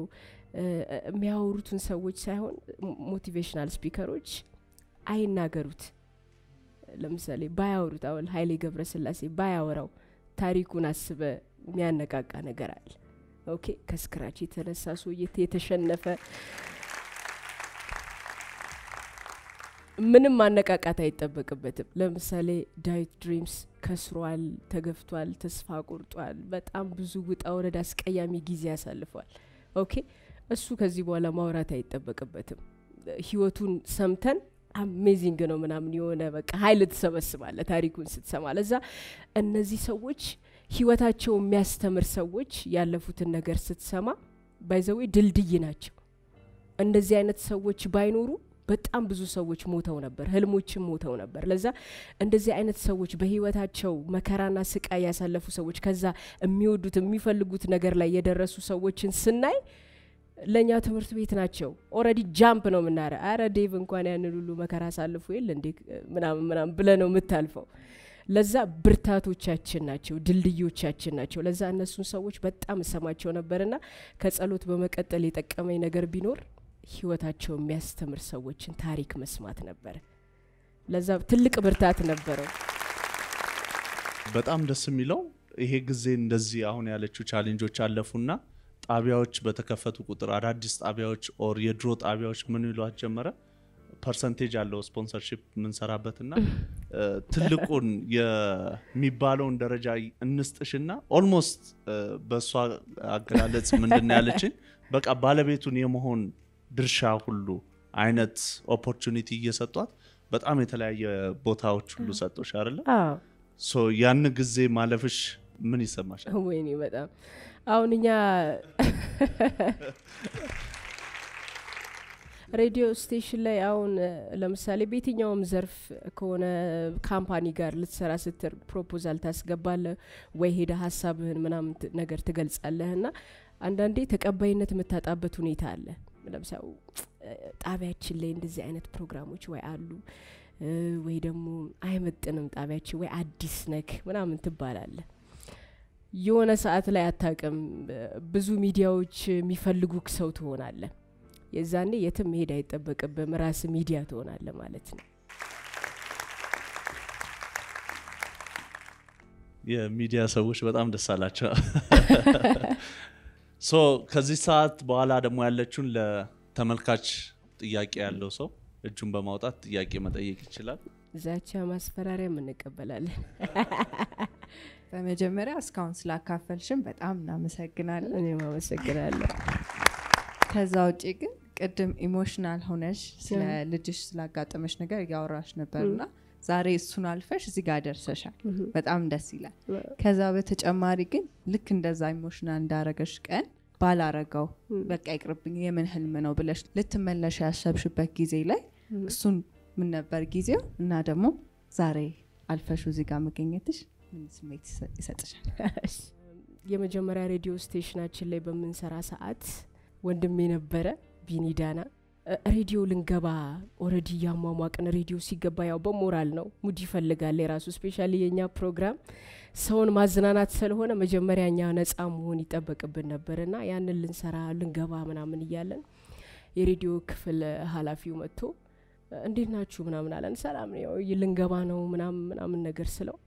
የሚያወሩትን ሰዎች ሳይሆን ሞቲቬሽናል ስፒከሮች አይናገሩት ለምሳሌ ባያወሩት አሁን ኃይሌ ገብረስላሴ ባያወራው ታሪኩን አስበ የሚያነቃቃ ነገር አለ። ኦኬ ከስክራች የተነሳ ሰውዬ የተሸነፈ ምንም ማነቃቃት አይጠበቅበትም። ለምሳሌ ዳዊት ድሪምስ ከስሯል፣ ተገፍቷል፣ ተስፋ ቆርጧል። በጣም ብዙ ውጣ ውረድ፣ አስቀያሚ ጊዜ ያሳልፏል። ኦኬ እሱ ከዚህ በኋላ ማውራት አይጠበቅበትም። ህይወቱን ሰምተን አሜዚንግ ነው ምናምን የሆነ በቃ ሀይል ትሰበስባለ ታሪኩን ስትሰማ። ለዛ እነዚህ ሰዎች ህይወታቸው የሚያስተምር ሰዎች ያለፉትን ነገር ስትሰማ ባይዘዌ ድልድይ ናቸው። እንደዚህ አይነት ሰዎች ባይኖሩ በጣም ብዙ ሰዎች ሞተው ነበር፣ ህልሞችም ሞተው ነበር። ለዛ እንደዚህ አይነት ሰዎች በህይወታቸው መከራና ስቃይ ያሳለፉ ሰዎች ከዛ የሚወዱት የሚፈልጉት ነገር ላይ የደረሱ ሰዎችን ስናይ ለእኛ ትምህርት ቤት ናቸው። ኦልሬዲ ጃምፕ ነው የምናረ አረ ዴቭ እንኳን ያንን ሁሉ መከራ አሳልፎ የለ እንዴ ምናምን ምናምን ብለ ነው የምታልፈው። ለዛ ብርታቶቻችን ናቸው፣ ድልድዮቻችን ናቸው። ለዛ እነሱን ሰዎች በጣም እሰማቸው ነበርና ከጸሎት በመቀጠል የጠቀመኝ ነገር ቢኖር ህይወታቸው የሚያስተምር ሰዎችን ታሪክ መስማት ነበረ። ለዛ ትልቅ ብርታት ነበረው። በጣም ደስ የሚለው ይሄ ጊዜ እንደዚህ አሁን ያለችው ቻሌንጆች አለፉና ጣቢያዎች በተከፈቱ ቁጥር አዳዲስ ጣቢያዎች ኦር የድሮ ጣቢያዎች ምን ይሏት ጀመረ ፐርሰንቴጅ አለው ስፖንሰርሺፕ የምንሰራበትና ትልቁን የሚባለውን ደረጃ እንስጥሽና ኦልሞስት በእሷ አገላለጽ ምንድን ነው ያለችን በቃ ባለቤቱን የመሆን ድርሻ ሁሉ አይነት ኦፖርቹኒቲ እየሰጧት በጣም የተለያየ ቦታዎች ሁሉ ሰጦች አይደለ ሶ ያን ጊዜ ማለፍሽ ምን ይሰማሻል ወይኔ በጣም አሁን እኛ ሬዲዮ ስቴሽን ላይ አሁን ለምሳሌ በየትኛውም ዘርፍ ከሆነ ካምፓኒ ጋር ልትሰራ ስትር ፕሮፖዛል ታስገባለ ወይ ሄደ ሀሳብህን ምናምን ነገር ትገልጻለህ እና አንዳንዴ ተቀባይነት የምታጣበት ሁኔታ አለ ለምሳሌ ጣቢያችን ላይ እንደዚህ አይነት ፕሮግራሞች ወይ አሉ ወይ ደግሞ አይመጥንም ጣቢያችን ወይ አዲስ ነክ ምናምን ትባላለ የሆነ ሰዓት ላይ አታቅም ብዙ ሚዲያዎች የሚፈልጉክ ሰው ትሆናለ የዛኔ የትም መሄድ አይጠበቅብም ራስ ሚዲያ ትሆናለ ማለት ነው የሚዲያ ሰዎች በጣም ደስ አላቸው ሶ ከዚህ ሰዓት በኋላ ደግሞ ያለችውን ለተመልካች ጥያቄ ያለው ሰው እጁን በማውጣት ጥያቄ መጠየቅ ይችላል ዛቻ ማስፈራሪያም እንቀበላለን በመጀመሪያ እስካሁን ስላካፈልሽን በጣም እናመሰግናለን እኔም አመሰግናለሁ ከዛ ውጭ ግን ቅድም ኢሞሽናል ሆነሽ ስለ ልጅሽ ስላጋጠመሽ ነገር እያወራሽ ነበርና ዛሬ እሱን አልፈሽ እዚህ ጋር ደርሰሻል በጣም ደስ ይላል ከዛ በተጨማሪ ግን ልክ እንደዛ ኢሞሽናል እንዳረገሽ ቀን ባላረገው በቃ ይቅርብኝ የምን ህልም ነው ብለሽ ልትመለሽ ያሰብሽበት ጊዜ ላይ እሱን ምን ነበር ጊዜው እና ደግሞ ዛሬ አልፈሹ እዚህ ጋር መገኘትሽ ምን ስሜት ይሰጥሻል የመጀመሪያ ሬዲዮ ስቴሽናችን ላይ በምንሰራ ሰዓት ወንድሜ ነበረ ቢኒዳና ሬዲዮ ልንገባ ኦረዲ እያሟሟቅን ሬዲዮ ሲገባ ያው በሞራል ነው ሙድ ይፈልጋል የራሱ ስፔሻሊ የእኛ ፕሮግራም ሰውን ማዝናናት ስለሆነ መጀመሪያ እኛ ነጻ መሆን ይጠበቅብን ነበር እና ያንን ልንሰራ ልንገባ ምናምን እያለን የሬዲዮ ክፍል ሀላፊው መጥቶ እንዴት ናችሁ ምናምን አለን ሰላም ነው ልንገባ ነው ምናምን ምናምን ነገር ስለው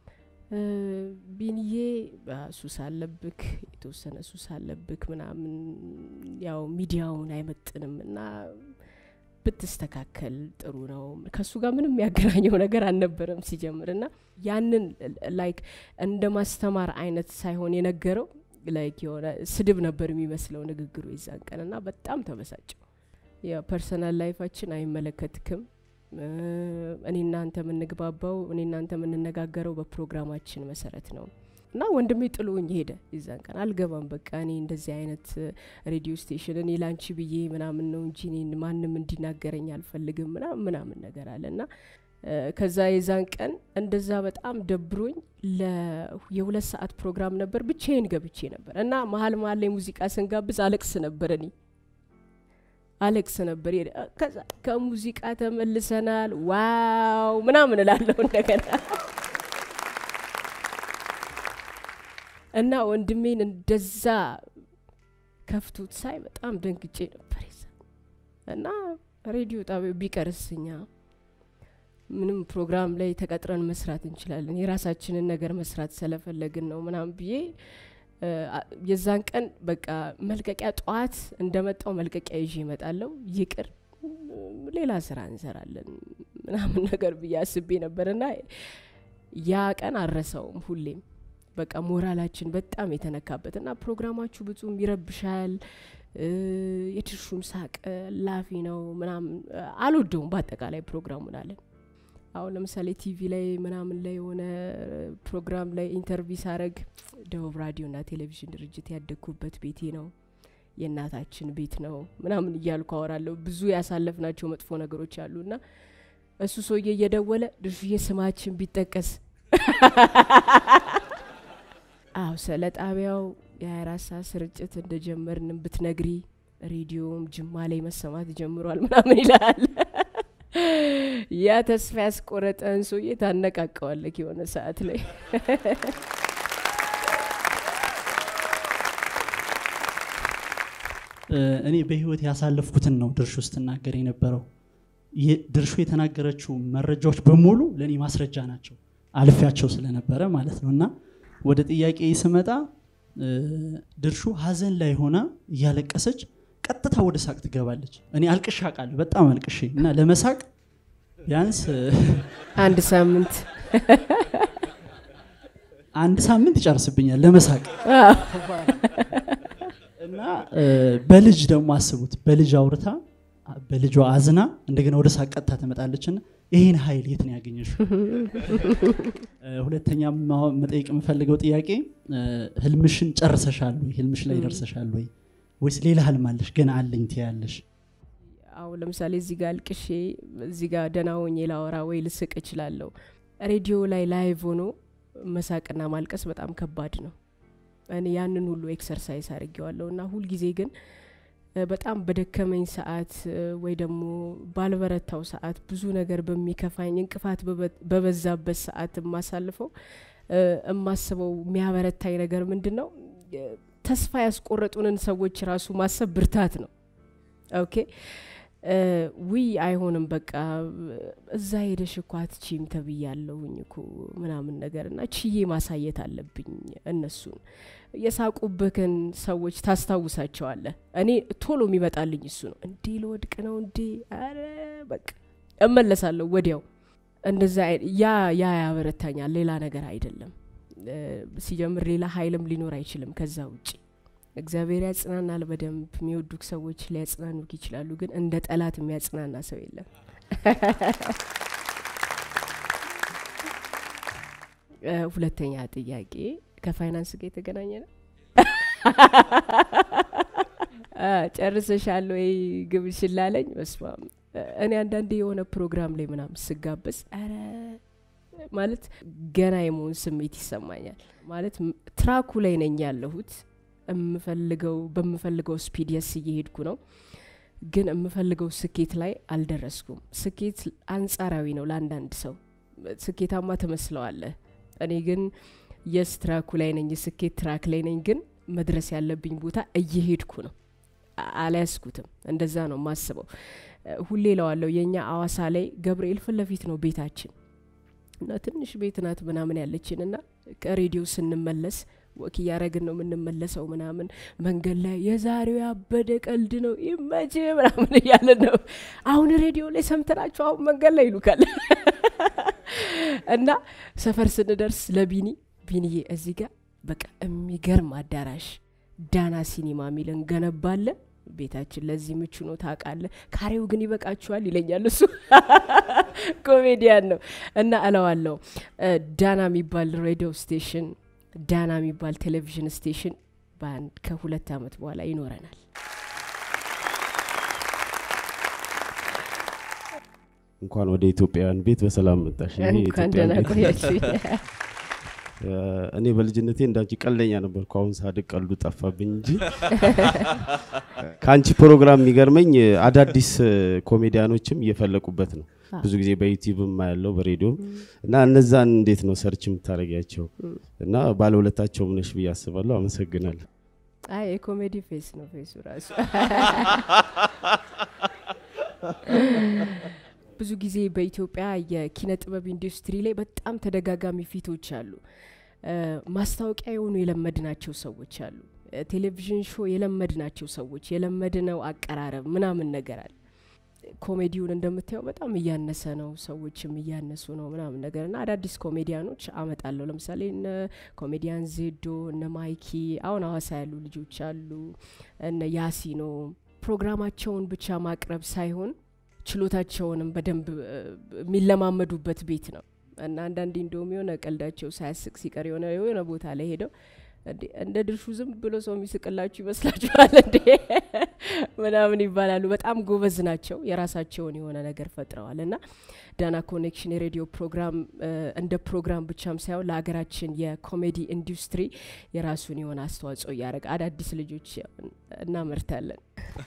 ቢንዬ ሱስ አለብክ የተወሰነ ሱስ አለብክ ምናምን ያው ሚዲያውን አይመጥንም እና ብትስተካከል ጥሩ ነው ከእሱ ጋር ምንም ያገናኘው ነገር አልነበረም ሲጀምር እና ያንን ላይክ እንደ ማስተማር አይነት ሳይሆን የነገረው ላይክ የሆነ ስድብ ነበር የሚመስለው ንግግሩ የዛን ቀን እና በጣም ተበሳጨው የፐርሰናል ላይፋችን አይመለከትክም እኔ እናንተ የምንግባባው እኔ እናንተ የምንነጋገረው በፕሮግራማችን መሰረት ነው እና ወንድሜ ጥሎኝ ሄደ የዛን ቀን አልገባም በቃ እኔ እንደዚህ አይነት ሬዲዮ ስቴሽን እኔ ላንቺ ብዬ ምናምን ነው እንጂ እኔን ማንም እንዲናገረኝ አልፈልግም ምናምን ምናምን ነገር አለ እና ከዛ የዛን ቀን እንደዛ በጣም ደብሮኝ የሁለት ሰዓት ፕሮግራም ነበር ብቻዬን ገብቼ ነበር እና መሀል መሀል ላይ ሙዚቃ ስንጋብዝ አለቅስ ነበር እኔ አሌክስ ነበር ከዛ ከሙዚቃ ተመልሰናል ዋው ምናምን እላለሁ እንደገና እና ወንድሜን እንደዛ ከፍቶት ሳይ በጣም ደንግጬ ነበር ይዛ እና ሬዲዮ ጣቢያው ቢቀርስኛ ምንም ፕሮግራም ላይ ተቀጥረን መስራት እንችላለን የራሳችንን ነገር መስራት ስለፈለግን ነው ምናምን ብዬ እ፣ አ- የዛን ቀን በቃ መልቀቂያ ጠዋት እንደመጣው መልቀቂያ ይዤ እመጣለሁ ይቅር ም፣ ሌላ ስራ እንሰራለን ምናምን ነገር ብዬ አስቤ ነበርና ያ ቀን አረሰውም ሁሌም በቃ ሞራላችን በጣም የተነካበት እና ፕሮግራማችሁ ብዙም ይረብሻል እ፣ የትርሹም ሳቅ ላፊ ነው ምናምን እ፣ አልወደውም በአጠቃላይ ፕሮግራሙን አለን አሁን ለምሳሌ ቲቪ ላይ ምናምን ላይ የሆነ ፕሮግራም ላይ ኢንተርቪው ሳረግ ደቡብ ራዲዮና ቴሌቪዥን ድርጅት ያደግኩበት ቤቴ ነው የእናታችን ቤት ነው ምናምን እያልኩ አወራለሁ ብዙ ያሳለፍናቸው መጥፎ ነገሮች አሉ እና እሱ ሰውዬ እየደወለ ድርሹዬ ስማችን ቢጠቀስ አዎ ስለ ጣቢያው የ24 ሰዓት ስርጭት እንደጀመርን ብትነግሪ ሬዲዮም ጅማ ላይ መሰማት ጀምሯል ምናምን ይላል ያ ተስፋ ያስቆረጠን ሰውዬ ታነቃቀዋለክ የሆነ ሰዓት ላይ እ፣ እኔ በህይወት ያሳለፍኩትን ነው ድርሹ ስትናገር የነበረው ይህ ድርሹ የተናገረችው መረጃዎች በሙሉ ለእኔ ማስረጃ ናቸው አልፊያቸው ስለነበረ ማለት ነው እና ወደ ጥያቄ ስመጣ እ፣ ድርሹ ሀዘን ላይ ሆና እያለቀሰች ቀጥታ ወደ ሳቅ ትገባለች እኔ አልቅሻ ቃል በጣም አልቅሼ እና ለመሳቅ ቢያንስ እ፣ አንድ ሳምንት አንድ ሳምንት ይጨርስብኛል ለመሳቅ እና እ፣ በልጅ ደግሞ አስቡት በልጅ አውርታ በልጇ አዝና እንደገና ወደ ሳቅ ቀጥታ ትመጣለች እና ይህን ኃይል የት ነው ያገኘሽው? እ፣ ሁለተኛ ማ- መጠየቅ የምፈልገው ጥያቄ እ፣ ህልምሽን ጨርሰሻል ወይ? ህልምሽ ላይ ደርሰሻል ወይ? ወይስ ሌላ ህልም አለሽ ገና አለኝ ትያለሽ? አሁን ለምሳሌ እዚህ ጋር አልቅሼ እዚህ ጋር ደህና ሆኜ ላወራ ወይ ልስቅ እችላለሁ ሬዲዮ ላይ ላይቭ ሆኖ መሳቅና ማልቀስ በጣም ከባድ ነው እኔ ያንን ሁሉ ኤክሰርሳይዝ አድርጌዋለሁ እና ሁልጊዜ ግን እ፣ በጣም በደከመኝ ሰዓት እ፣ ወይ ደግሞ ባልበረታው ሰዓት ብዙ ነገር በሚከፋኝ እንቅፋት በበ- በበዛበት ሰዓት የማሳልፈው እ፣ የማስበው የሚያበረታኝ ነገር ምንድን ነው እ፣ ተስፋ ያስቆረጡንን ሰዎች ራሱ ማሰብ ብርታት ነው ኦኬ እ፣ ውይ አይሆንም በቃ እዛ ሄደሽ እኮ አትቺም ተብያለሁኝ እኮ ምናምን ነገር እና ችዬ ማሳየት አለብኝ እነሱን የሳቁብህን ሰዎች ታስታውሳቸዋለህ እኔ ቶሎ የሚመጣልኝ እሱ ነው እንዴ ልወድቅ ነው እንዴ አረ በቃ እመለሳለሁ ወዲያው እንደዛ አይ- ያ ያ ያበረታኛል ሌላ ነገር አይደለም እ፣ ሲጀምር ሌላ ሀይልም ሊኖር አይችልም ከዛ ውጭ እግዚአብሔር ያጽናናል በደንብ የሚወዱክ ሰዎች ሊያጽናኑክ ይችላሉ ግን እንደ ጠላት የሚያጽናና ሰው የለም እ፣ ሁለተኛ ጥያቄ ከፋይናንስ ጋር የተገናኘ ነው አ፣ ጨርሰሻል ወይ ግብሽን ላለኝ በስማም እኔ አንዳንዴ የሆነ ፕሮግራም ላይ ምናምን ስጋበዝ ኧረ ማለት ገና የመሆን ስሜት ይሰማኛል ማለት ም- ትራኩ ላይ ነኝ ያለሁት የምፈልገው በምፈልገው ስፒድ የስ እየሄድኩ ነው ግን የምፈልገው ስኬት ላይ አልደረስኩም ስኬት አንጻራዊ ነው ለአንዳንድ ሰው ስኬታማ ትመስለዋለህ እኔ ግን የስ ትራኩ ላይ ነኝ የስኬት ትራክ ላይ ነኝ ግን መድረስ ያለብኝ ቦታ እየሄድኩ ነው አ- አልያዝኩትም እንደዛ ነው ማስበው ሁሌ ለዋለው የእኛ አዋሳ ላይ ገብርኤል ፊት ለፊት ነው ቤታችን እና ትንሽ ቤት ናት ምናምን ያለችን እና ከሬዲዮ ስንመለስ ወክ እያረግን ነው የምንመለሰው ምናምን መንገድ ላይ የዛሬው ያበደ ቀልድ ነው ይመች ምናምን እያለን ነው አሁን ሬዲዮ ላይ ሰምተናቸው አሁን መንገድ ላይ ይሉካል እና ሰፈር ስንደርስ ለቢኒ ቢኒዬ እዚህ ጋር በቃ የሚገርም አዳራሽ ዳና ሲኒማ የሚል እንገነባለን ቤታችን ለዚህ ምቹ ነው ታውቃለህ ካሬው ግን ይበቃችኋል ይለኛል እሱ ኮሜዲያን ነው እና እለዋለሁ እ፣ ዳና የሚባል ሬዲዮ ስቴሽን ዳና የሚባል ቴሌቪዥን ስቴሽን በአንድ ከሁለት ዓመት በኋላ ይኖረናል እንኳን ወደ ኢትዮጵያውያን ቤት በሰላም መጣሽ። ይሄ እንኳን የኢትዮጵያን ደህና ቤት ቆያችሁ እ፣ እኔ በልጅነቴ እንዳንቺ ቀልደኛ ነበርኩ። አሁን ሳድግ ቀልዱ ጠፋብኝ እንጂ ከአንቺ ፕሮግራም የሚገርመኝ እ፣ አዳዲስ እ፣ ኮሜዲያኖችም እየፈለቁበት ነው። አዎ። ብዙ ጊዜ በዩቲዩብም ያለው በሬዲዮም እና እነዛን እንዴት ነው ሰርች የምታደርጊያቸው? እና ባለውለታቸውም ነሽ ብዬ አስባለሁ። አመሰግናለሁ። አይ የኮሜዲ ፌስ ነው ፌሱ ራሱ ብዙ ጊዜ በኢትዮጵያ የኪነ ጥበብ ኢንዱስትሪ ላይ በጣም ተደጋጋሚ ፊቶች አሉ። እ፣ ማስታወቂያ የሆኑ የለመድናቸው ሰዎች አሉ። እ፣ ቴሌቪዥን ሾው የለመድናቸው ሰዎች የለመድነው አቀራረብ ምናምን ነገር አለ። ኮሜዲውን እንደምታየው በጣም እያነሰ ነው፣ ሰዎችም እያነሱ ነው ምናምን ነገር እና አዳዲስ ኮሜዲያኖች አመጣለሁ። ለምሳሌ እነ ኮሜዲያን ዜዶ እነ ማይኪ አሁን ሀዋሳ ያሉ ልጆች አሉ፣ እነ ያሲኖ ፕሮግራማቸውን ብቻ ማቅረብ ሳይሆን ችሎታቸውንም በደንብ እ፣ የሚለማመዱበት ቤት ነው እና አንዳንዴ እንደውም የሆነ ቀልዳቸው ሳያስቅ ሲቀር የሆነ የሆነ ቦታ ላይ ሄደው እንዴ እንደ ድርሹ ዝም ብሎ ሰው የሚስቅላችሁ ይመስላችኋል እንዴ ምናምን ይባላሉ። በጣም ጎበዝ ናቸው። የራሳቸውን የሆነ ነገር ፈጥረዋል እና ዳና ኮኔክሽን የሬዲዮ ፕሮግራም እ፣ እንደ ፕሮግራም ብቻም ሳይሆን ለሀገራችን የኮሜዲ ኢንዱስትሪ የራሱን የሆነ አስተዋጽኦ እያደረገ አዳዲስ ልጆች እናመርታለን።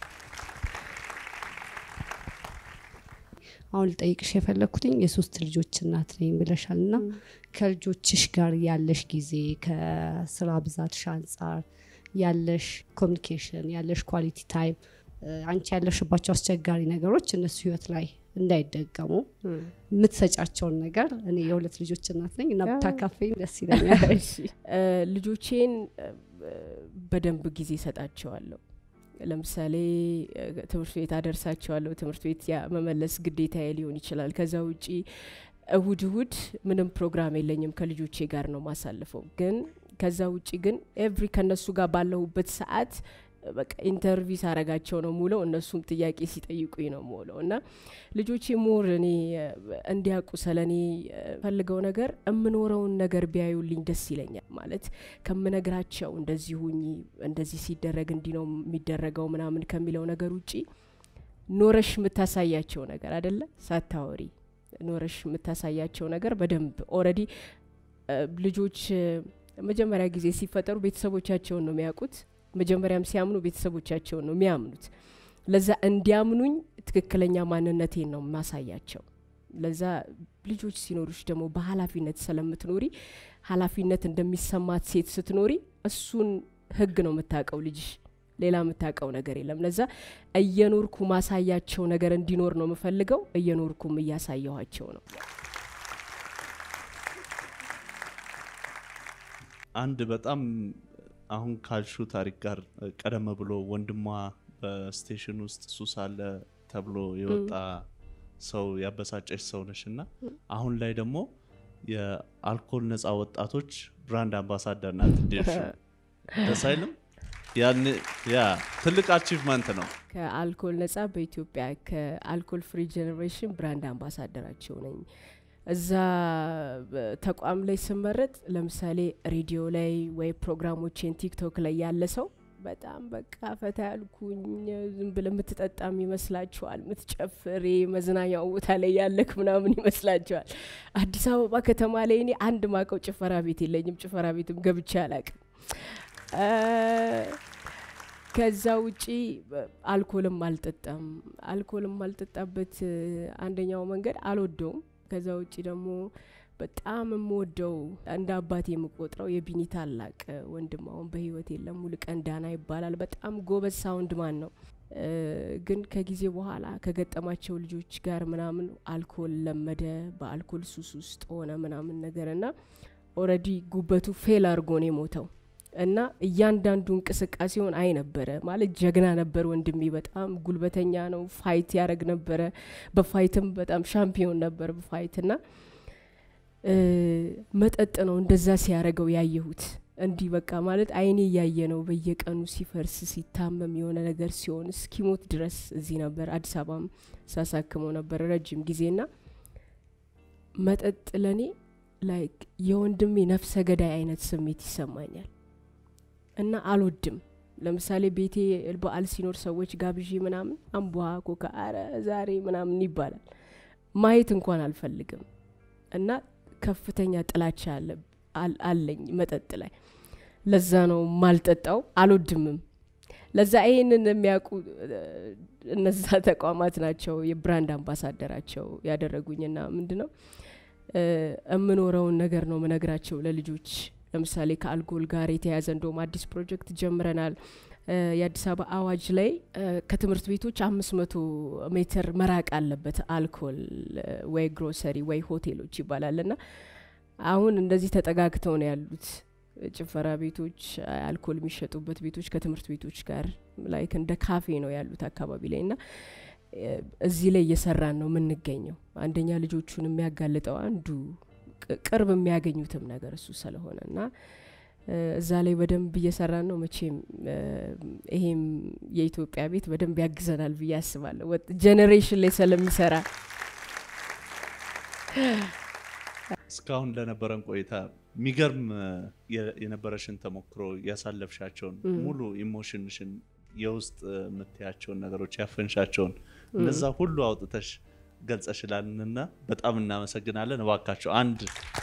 አሁን ልጠይቅሽ የፈለግኩትኝ የሶስት ልጆች እናት ነኝ ብለሻል እና ከልጆችሽ ጋር ያለሽ ጊዜ ከስራ ብዛትሽ አንጻር ያለሽ ኮሚኒኬሽን ያለሽ ኳሊቲ ታይም አንቺ ያለሽባቸው አስቸጋሪ ነገሮች እነሱ ህይወት ላይ እንዳይደገሙ የምትሰጫቸውን ነገር እኔ የሁለት ልጆች እናት ነኝ እና ብታካፈኝ ደስ ይለኛል እሺ እ፣ ልጆቼን እ፣ በደንብ ጊዜ ሰጣቸዋለሁ። ለምሳሌ እ፣ ትምህርት ቤት አደርሳቸዋለሁ። ትምህርት ቤት ያ መመለስ ግዴታዬ ሊሆን ይችላል። ከዛ ውጪ እሁድ እሁድ ምንም ፕሮግራም የለኝም ከልጆቼ ጋር ነው ማሳልፈው። ግን ከዛ ውጪ ግን ኤቭሪ ከነሱ ጋር ባለሁበት ሰዓት እ፣ በቃ ኢንተርቪው ሳረጋቸው ነው ሙለው እነሱም ጥያቄ ሲጠይቁኝ ነው ሙለው እና ልጆቼ ሞር እኔ እ፣ እንዲያውቁ ስለ እኔ እ፣ ፈልገው ነገር የምኖረውን ነገር ቢያዩልኝ ደስ ይለኛል። ማለት ከምነግራቸው እንደዚህ ሁኚ እንደዚህ ሲደረግ እንዲህ ነው የሚደረገው ምናምን ከሚለው ነገር ውጪ ኖረሽ የምታሳያቸው ነገር አደለ ሳታወሪ ኖረሽ የምታሳያቸው ነገር በደንብ ኦልሬዲ ልጆች እ፣ መጀመሪያ ጊዜ ሲፈጠሩ ቤተሰቦቻቸውን ነው የሚያውቁት። መጀመሪያም ሲያምኑ ቤተሰቦቻቸውን ነው የሚያምኑት። ለዛ እንዲያምኑኝ ትክክለኛ ማንነቴን ነው ማሳያቸው። ለዛ ልጆች ሲኖሩሽ ደግሞ በኃላፊነት ስለምትኖሪ ኃላፊነት እንደሚሰማት ሴት ስትኖሪ እሱን ህግ ነው የምታውቀው ልጅሽ ሌላ የምታውቀው ነገር የለም። ለዛ እየኖርኩ ማሳያቸው ነገር እንዲኖር ነው የምፈልገው። እየኖርኩም እያሳየኋቸው ነው። አንድ በጣም አሁን ካልሹ ታሪክ ጋር ቀደም ብሎ ወንድሟ በስቴሽን ውስጥ ሱስ አለ ተብሎ የወጣ ሰው ያበሳጨች ሰው ነሽ እና አሁን ላይ ደግሞ የአልኮል ነፃ ወጣቶች ብራንድ አምባሳደር ናት። ድርሹ ደስ አይልም? ያን ያ ትልቅ አቺቭመንት ነው። ከአልኮል ነጻ በኢትዮጵያ ከአልኮል ፍሪ ጀኔሬሽን ብራንድ አምባሳደራቸው ነኝ። እዛ በ- ተቋም ላይ ስመረጥ ለምሳሌ ሬዲዮ ላይ ወይ ፕሮግራሞችን ቲክቶክ ላይ ያለ ሰው በጣም በቃ ፈታ ያልኩኝ ዝም ብለ የምትጠጣም ይመስላችኋል፣ ምትጨፍሬ መዝናኛው ቦታ ላይ ያለክ ምናምን ይመስላችኋል። አዲስ አበባ ከተማ ላይ እኔ አንድ ማቀው ጭፈራ ቤት የለኝም። ጭፈራ ቤትም ገብቼ አላቅም። ከዛ ውጪ በ- አልኮልም አልጠጣም። አልኮልም አልጠጣበት እ፣ አንደኛው መንገድ አልወደውም። ከዛ ውጪ ደግሞ በጣም የምወደው እንደ አባቴ የምቆጥረው የቢኒ ታላቅ ወንድም አሁን በህይወት የለም፣ ሙሉቀን ዳና ይባላል። በጣም ጎበዝ ሳውንድ ማን ነው። እ፣ ግን ከጊዜ በኋላ ከገጠማቸው ልጆች ጋር ምናምን አልኮል ለመደ፣ በአልኮል ሱስ ውስጥ ሆነ ምናምን ነገር እና ኦልሬዲ ጉበቱ ፌል አድርጎ ነው የሞተው እና እያንዳንዱ እንቅስቃሴውን አይ ነበረ ማለት ጀግና ነበር ወንድሜ። በጣም ጉልበተኛ ነው። ፋይት ያደረግ ነበረ። በፋይትም በጣም ሻምፒዮን ነበር በፋይት እና እ፣ መጠጥ ነው እንደዛ ሲያደርገው ያየሁት። እንዲህ በቃ ማለት አይኔ እያየ ነው በየቀኑ ሲፈርስ ሲታመም የሆነ ነገር ሲሆን እስኪሞት ድረስ እዚህ ነበር አዲስ አበባም ሳሳክመው ነበር ረጅም ጊዜና መጠጥ ለእኔ ላይክ የወንድሜ ነፍሰ ገዳይ አይነት ስሜት ይሰማኛል እና አልወድም። ለምሳሌ ቤቴ በዓል ሲኖር ሰዎች ጋብዤ ምናምን አምቧ ኮካ አረ ዛሬ ምናምን ይባላል። ማየት እንኳን አልፈልግም እና ከፍተኛ ጥላቻ አለ አል- አለኝ መጠጥ ላይ። ለዛ ነው ማልጠጣው፣ አልወድምም። ለዛ ይሄንን የሚያውቁ እ፣ እነዛ ተቋማት ናቸው የብራንድ አምባሳደራቸው ያደረጉኝና ምንድነው እ፣ የምኖረውን ነገር ነው ምነግራቸው ለልጆች። ለምሳሌ ከአልኮል ጋር የተያያዘ እንደውም አዲስ ፕሮጀክት ጀምረናል። እ፣ የአዲስ አበባ አዋጅ ላይ እ፣ ከትምህርት ቤቶች አምስት መቶ ሜትር መራቅ አለበት አልኮል እ፣ ወይ ግሮሰሪ ወይ ሆቴሎች ይባላል ና አሁን እንደዚህ ተጠጋግተው ነው ያሉት ጭፈራ ቤቶች አልኮል የሚሸጡበት ቤቶች ከትምህርት ቤቶች ጋር ላይክ እንደ ካፌ ነው ያሉት አካባቢ ላይ እና እ፣ እዚህ ላይ እየሰራን ነው የምንገኘው አንደኛ ልጆቹን የሚያጋልጠው አንዱ ቅ- ቅርብ የሚያገኙትም ነገር እሱ ስለሆነ እና እ፣ እዛ ላይ በደንብ እየሰራን ነው መቼም እ፣ ይሄም የኢትዮጵያ ቤት በደንብ ያግዘናል ብዬ አስባለሁ ጄኔሬሽን ላይ ስለሚሰራ እስካሁን ለነበረን ቆይታ የሚገርም እ፣ የ- የነበረሽን ተሞክሮ ያሳለፍሻቸውን ሙሉ ኢሞሽንሽን የውስጥ እ፣ የምትያቸውን ነገሮች ያፈንሻቸውን እነዛ ሁሉ አውጥተሽ ገልጸሽላልንና በጣም እናመሰግናለን። እባካቸው አንድ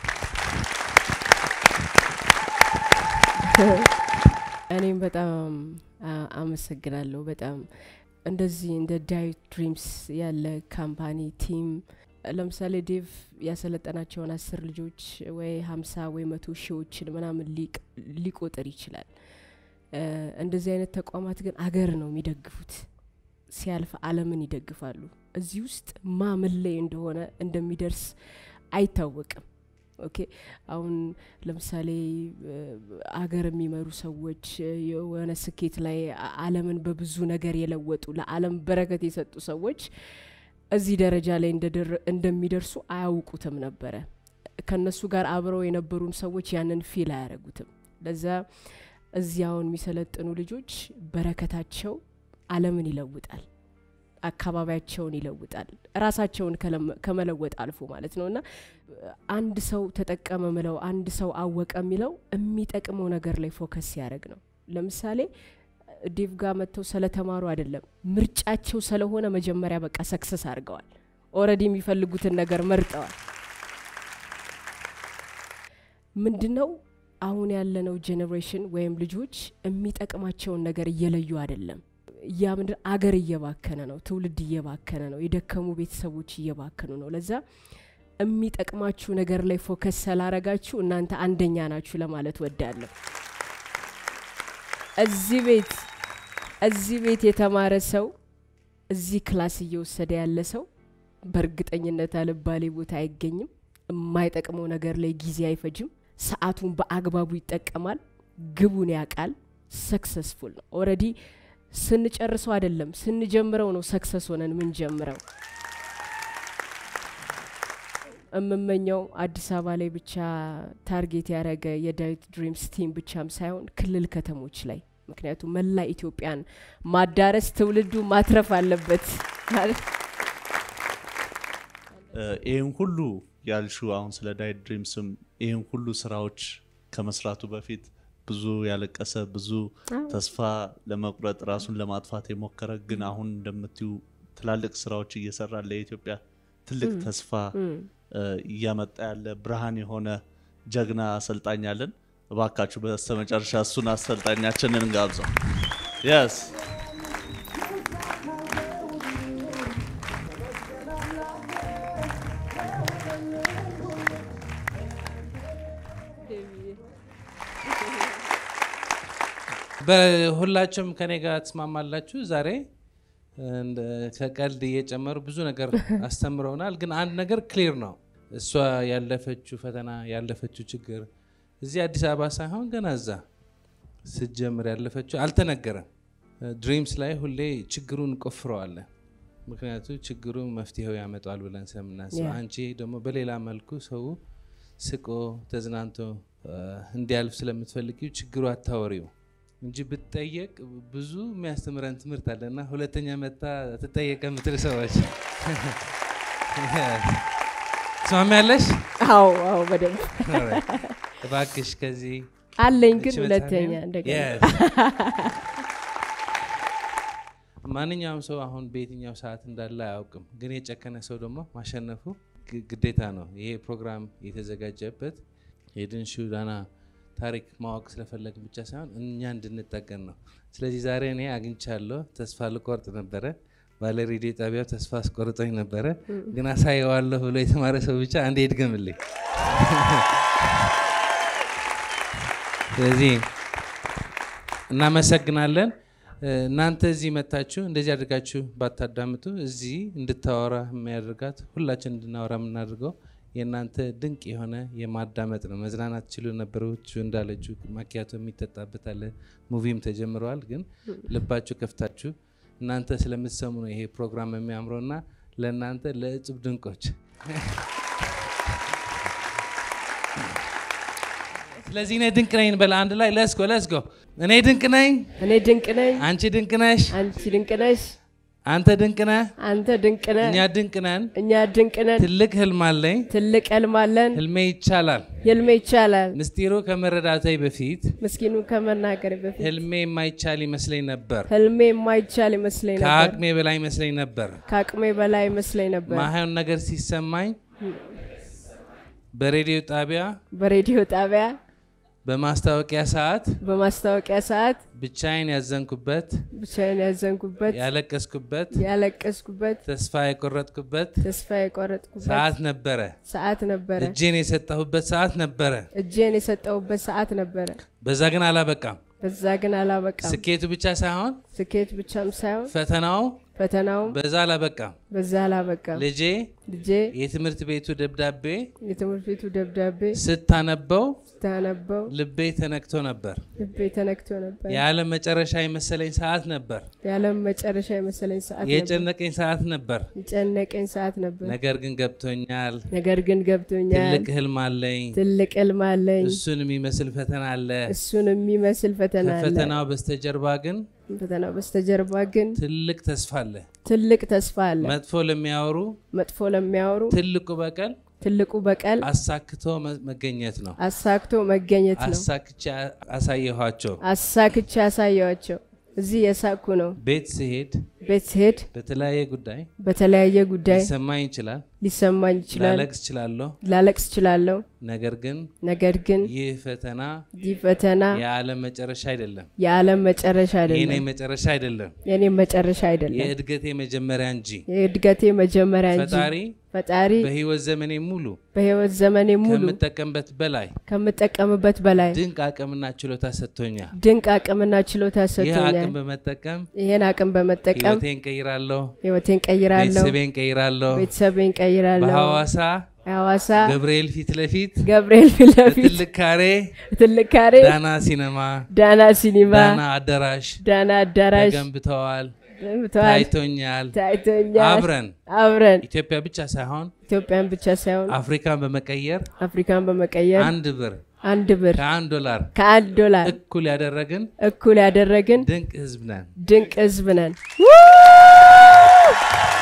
እኔም በጣም አ- አመሰግናለሁ። በጣም እንደዚህ እንደ ዳይት ድሪምስ ያለ ካምፓኒ ቲም ለምሳሌ ዴቭ ያሰለጠናቸውን አስር ልጆች ወይ ሀምሳ ወይ መቶ ሺዎችን ምናምን ሊቅ- ሊቆጥር ይችላል። እ፣ እንደዚህ አይነት ተቋማት ግን አገር ነው የሚደግፉት። ሲያልፍ ዓለምን ይደግፋሉ። እዚህ ውስጥ ማ ምን ላይ እንደሆነ እንደሚደርስ አይታወቅም። ኦኬ አሁን ለምሳሌ እ፣ አገር የሚመሩ ሰዎች እ፣ የሆነ ስኬት ላይ አ- ዓለምን በብዙ ነገር የለወጡ ለዓለም በረከት የሰጡ ሰዎች እዚህ ደረጃ ላይ እንደደረ- እንደሚደርሱ አያውቁትም ነበረ። ከነሱ ጋር አብረው የነበሩም ሰዎች ያንን ፊል አያደርጉትም። ለዛ እዚያውን የሚሰለጥኑ ልጆች በረከታቸው ዓለምን ይለውጣል፣ አካባቢያቸውን ይለውጣል፣ ራሳቸውን ከለም- ከመለወጥ አልፎ ማለት ነው እና አንድ ሰው ተጠቀመ ምለው አንድ ሰው አወቀ የሚለው የሚጠቅመው ነገር ላይ ፎከስ ሲያደርግ ነው። ለምሳሌ ዴቭ ጋር መጥተው ስለተማሩ አይደለም፣ ምርጫቸው ስለሆነ መጀመሪያ በቃ ሰክሰስ አድርገዋል። ኦልሬዲ የሚፈልጉትን ነገር መርጠዋል። ምንድነው አሁን ያለነው ጄኔሬሽን ወይም ልጆች የሚጠቅማቸውን ነገር እየለዩ አይደለም። ያ ምንድን አገር እየባከነ ነው፣ ትውልድ እየባከነ ነው፣ የደከሙ ቤተሰቦች እየባከኑ ነው። ለዛ የሚጠቅማችሁ ነገር ላይ ፎከስ ስላረጋችሁ እናንተ አንደኛ ናችሁ ለማለት ወዳለሁ። እዚህ ቤት እዚህ ቤት የተማረ ሰው እዚህ ክላስ እየወሰደ ያለ ሰው በእርግጠኝነት አልባሌ ቦታ አይገኝም። የማይጠቅመው ነገር ላይ ጊዜ አይፈጅም። ሰዓቱን በአግባቡ ይጠቀማል። ግቡን ያውቃል። ሰክሰስፉል ነው። ኦልሬዲ ስንጨርሰው አይደለም ስንጀምረው ነው ሰክሰስ ሆነን ምንጀምረው። የምመኘው አዲስ አበባ ላይ ብቻ ታርጌት ያደረገ የዳዊት ድሪምስ ቲም ብቻም ሳይሆን ክልል ከተሞች ላይ ምክንያቱም መላ ኢትዮጵያን ማዳረስ ትውልዱ ማትረፍ አለበት ማለት እ፣ ይህን ሁሉ ያልሹ አሁን ስለ ዳይት ድሪምስም ይህን ሁሉ ስራዎች ከመስራቱ በፊት ብዙ ያለቀሰ ብዙ ተስፋ ለመቁረጥ ራሱን ለማጥፋት የሞከረ ግን አሁን እንደምትዩ ትላልቅ ስራዎች እየሰራ ለኢትዮጵያ ትልቅ ተስፋ እ፣ እያመጣ ያለ ብርሃን የሆነ ጀግና አሰልጣኝ አለን። እባካችሁ በስተመጨረሻ እሱን አሰልጣኛችንን እንጋብዘው። የስ በሁላችሁም ከኔ ጋር ትስማማላችሁ። ዛሬ እንደ ከቀልድ እየጨመሩ ብዙ ነገር አስተምረውናል። ግን አንድ ነገር ክሊር ነው። እሷ ያለፈችው ፈተና ያለፈችው ችግር እዚህ አዲስ አበባ ሳይሆን ገና እዛ ስትጀምር ያለፈችው አልተነገረም። ድሪምስ ላይ ሁሌ ችግሩን ቆፍረዋለን። ምክንያቱ ችግሩ መፍትሄው ያመጣዋል ብለን ስለምናስብ፣ Yeah. አንቺ ደግሞ በሌላ መልኩ ሰው ስቆ ተዝናንቶ እ፣ እንዲያልፍ ስለምትፈልጊው ችግሩ አታወሪው እንጂ ብትጠየቅ ብዙ የሚያስተምረን ትምህርት አለ እና ሁለተኛ መታ ትጠየቀ የምትል ሰዎች ትስማሚያለሽ? አዎ አዎ በደንብ እባክሽ ከዚህ አለኝ ግን እቺ ሁለተኛ መጽሐፌን- እንደገና Yes. ማንኛውም ሰው አሁን በየትኛው ሰዓት እንዳለ አያውቅም። ግን የጨከነ ሰው ደግሞ ማሸነፉ ግ- ግዴታ ነው። ይሄ ፕሮግራም የተዘጋጀበት የድንሹ ዳና ታሪክ ማወቅ ስለፈለግ ብቻ ሳይሆን እኛ እንድንጠቀን ነው። ስለዚህ ዛሬ እኔ አግኝቻለሁ። ተስፋ ልቆርጥ ነበረ። ባለ ሬዲዮ ጣቢያው ተስፋ አስቆርጦኝ ነበረ። ግን አሳየዋለሁ ብሎ የተማረ ሰው ብቻ አንዴ ይድገምልኝ። ስለዚህ እናመሰግናለን። እ፣ እናንተ እዚህ መታችሁ እንደዚህ አድርጋችሁ ባታዳምጡ እዚህ እንድታወራ የሚያደርጋት ሁላችን እንድናወራ የምናደርገው የእናንተ ድንቅ የሆነ የማዳመጥ ነው። መዝናናት ችሉ ነበሮች እንዳለችው ማኪያቶ የሚጠጣበት አለ፣ ሙቪም ተጀምረዋል። ግን ልባችሁ ከፍታችሁ እናንተ ስለምትሰሙ ነው ይሄ ፕሮግራም የሚያምረው እና ለእናንተ ለእጹብ ድንቆች ስለዚህ እኔ ድንቅ ነኝ በል አንድ ላይ ለስጎ ለስጎ እኔ ድንቅ ነኝ፣ እኔ ድንቅ ነኝ፣ አንቺ ድንቅ ነሽ፣ አንቺ ድንቅ ነሽ፣ አንተ ድንቅ ነህ፣ አንተ ድንቅ ነህ፣ እኛ ድንቅ ነን። እኛ ድንቅ ነን። ትልቅ ህልም አለኝ፣ ትልቅ ህልም አለን፣ ህልሜ ይቻላል። ህልሜ ይቻላል። ምስጢሩ ከመረዳቴ በፊት ምስኪኑ ከመናገር በፊት ህልሜ የማይቻል ይመስለኝ ነበር፣ ህልሜ የማይቻል ይመስለኝ ነበር፣ ከአቅሜ በላይ ይመስለኝ ነበር። ከአቅሜ በላይ ይመስለኝ ነበር። ማይሆን ነገር ሲሰማኝ በሬዲዮ ጣቢያ በሬዲዮ ጣቢያ በማስታወቂያ ሰዓት በማስታወቂያ ሰዓት ብቻዬን ያዘንኩበት፣ ብቻዬን ያዘንኩበት፣ ያለቀስኩበት፣ ያለቀስኩበት፣ ተስፋ የቆረጥኩበት ተስፋ የቆረጥኩበት ሰዓት ነበረ። ሰዓት ነበረ። እጄን የሰጠሁበት ሰዓት ነበረ። እጄን የሰጠሁበት ሰዓት ነበረ። በዛ ግን አላበቃም። በዛ ግን አላበቃም። ስኬቱ ብቻ ሳይሆን ስኬት ብቻም ሳይሆን ፈተናው ፈተናውም በዛ አላበቃም። በዛ አላበቃም። ልጄ ልጄ የትምህርት ቤቱ ደብዳቤ የትምህርት ቤቱ ደብዳቤ ስታነበው ስታነበው ልቤ ተነክቶ ነበር። ልቤ ተነክቶ ነበር። የዓለም መጨረሻ የመሰለኝ ሰዓት ነበር። የዓለም መጨረሻ የመሰለኝ ሰዓት ነበር። የጨነቀኝ ሰዓት ነበር። የጨነቀኝ ሰዓት ነበር። ነገር ግን ገብቶኛል። ነገር ግን ገብቶኛል። ትልቅ ህልም አለኝ። ትልቅ ህልም አለኝ። እሱን የሚመስል ፈተና አለ። እሱን የሚመስል ፈተና አለ። ከፈተናው በስተጀርባ ግን ፈተናው በስተጀርባ ግን ትልቅ ተስፋ አለ። ትልቅ ተስፋ አለ። መጥፎ ለሚያወሩ መጥፎ ለሚያወሩ ትልቁ በቀል ትልቁ በቀል አሳክቶ መ- መገኘት ነው። አሳክቶ መገኘት ነው። አሳክቼ አሳየኋቸው። አሳክቼ ያሳየዋቸው እዚህ የሳኩ ነው። ቤት ስሄድ ቤት ስሄድ በተለያየ ጉዳይ በተለያየ ጉዳይ ሊሰማኝ ይችላል፣ ሊሰማኝ ይችላል፣ ላለቅስ እችላለሁ። ላለቅስ እችላለሁ። ነገር ግን ነገር ግን ይህ ፈተና ይህ ፈተና የዓለም መጨረሻ አይደለም፣ የዓለም መጨረሻ የኔ አይደለም፣ መጨረሻ አይደለም፣ የኔም መጨረሻ አይደለም፣ የእድገቴ መጀመሪያ እንጂ። የእድገቴ መጀመሪያ እንጂ ፈጣሪ ፈጣሪ በህይወት ዘመኔ ሙሉ በህይወት ዘመኔ ሙሉ ከምጠቀምበት በላይ ከምጠቀምበት በላይ ድንቅ አቅምና ችሎታ ሰጥቶኛል። ድንቅ አቅምና ችሎታ ይህ ሰጥቶኛል። አቅም በመጠቀም ይህን አቅም በመጠቀም ህይወቴን ቀይራለሁ፣ ህይወቴን ቀይራለሁ፣ ቤተሰቤን ቀይራለሁ። ቤተሰቤን ቀይራለሁ። በሐዋሳ ሐዋሳ ገብርኤል ፊት ለፊት ገብርኤል ፊት ለፊት በትልቅ ካሬ ትልቅ ካሬ ዳና ሲነማ፣ ዳና ሲኒማ ዳና አዳራሽ ዳና አዳራሽ ተገንብተዋል። ገንብተዋል፣ ታይቶኛል። ታይቶኛል። አብረን አብረን ኢትዮጵያ ብቻ ሳይሆን ኢትዮጵያን ብቻ ሳይሆን አፍሪካን በመቀየር አፍሪካን በመቀየር አንድ ብር አንድ ብር ከአንድ ዶላር ከአንድ ዶላር እኩል ያደረግን እኩል ያደረግን ድንቅ ህዝብ ነን። ድንቅ ህዝብ ነን።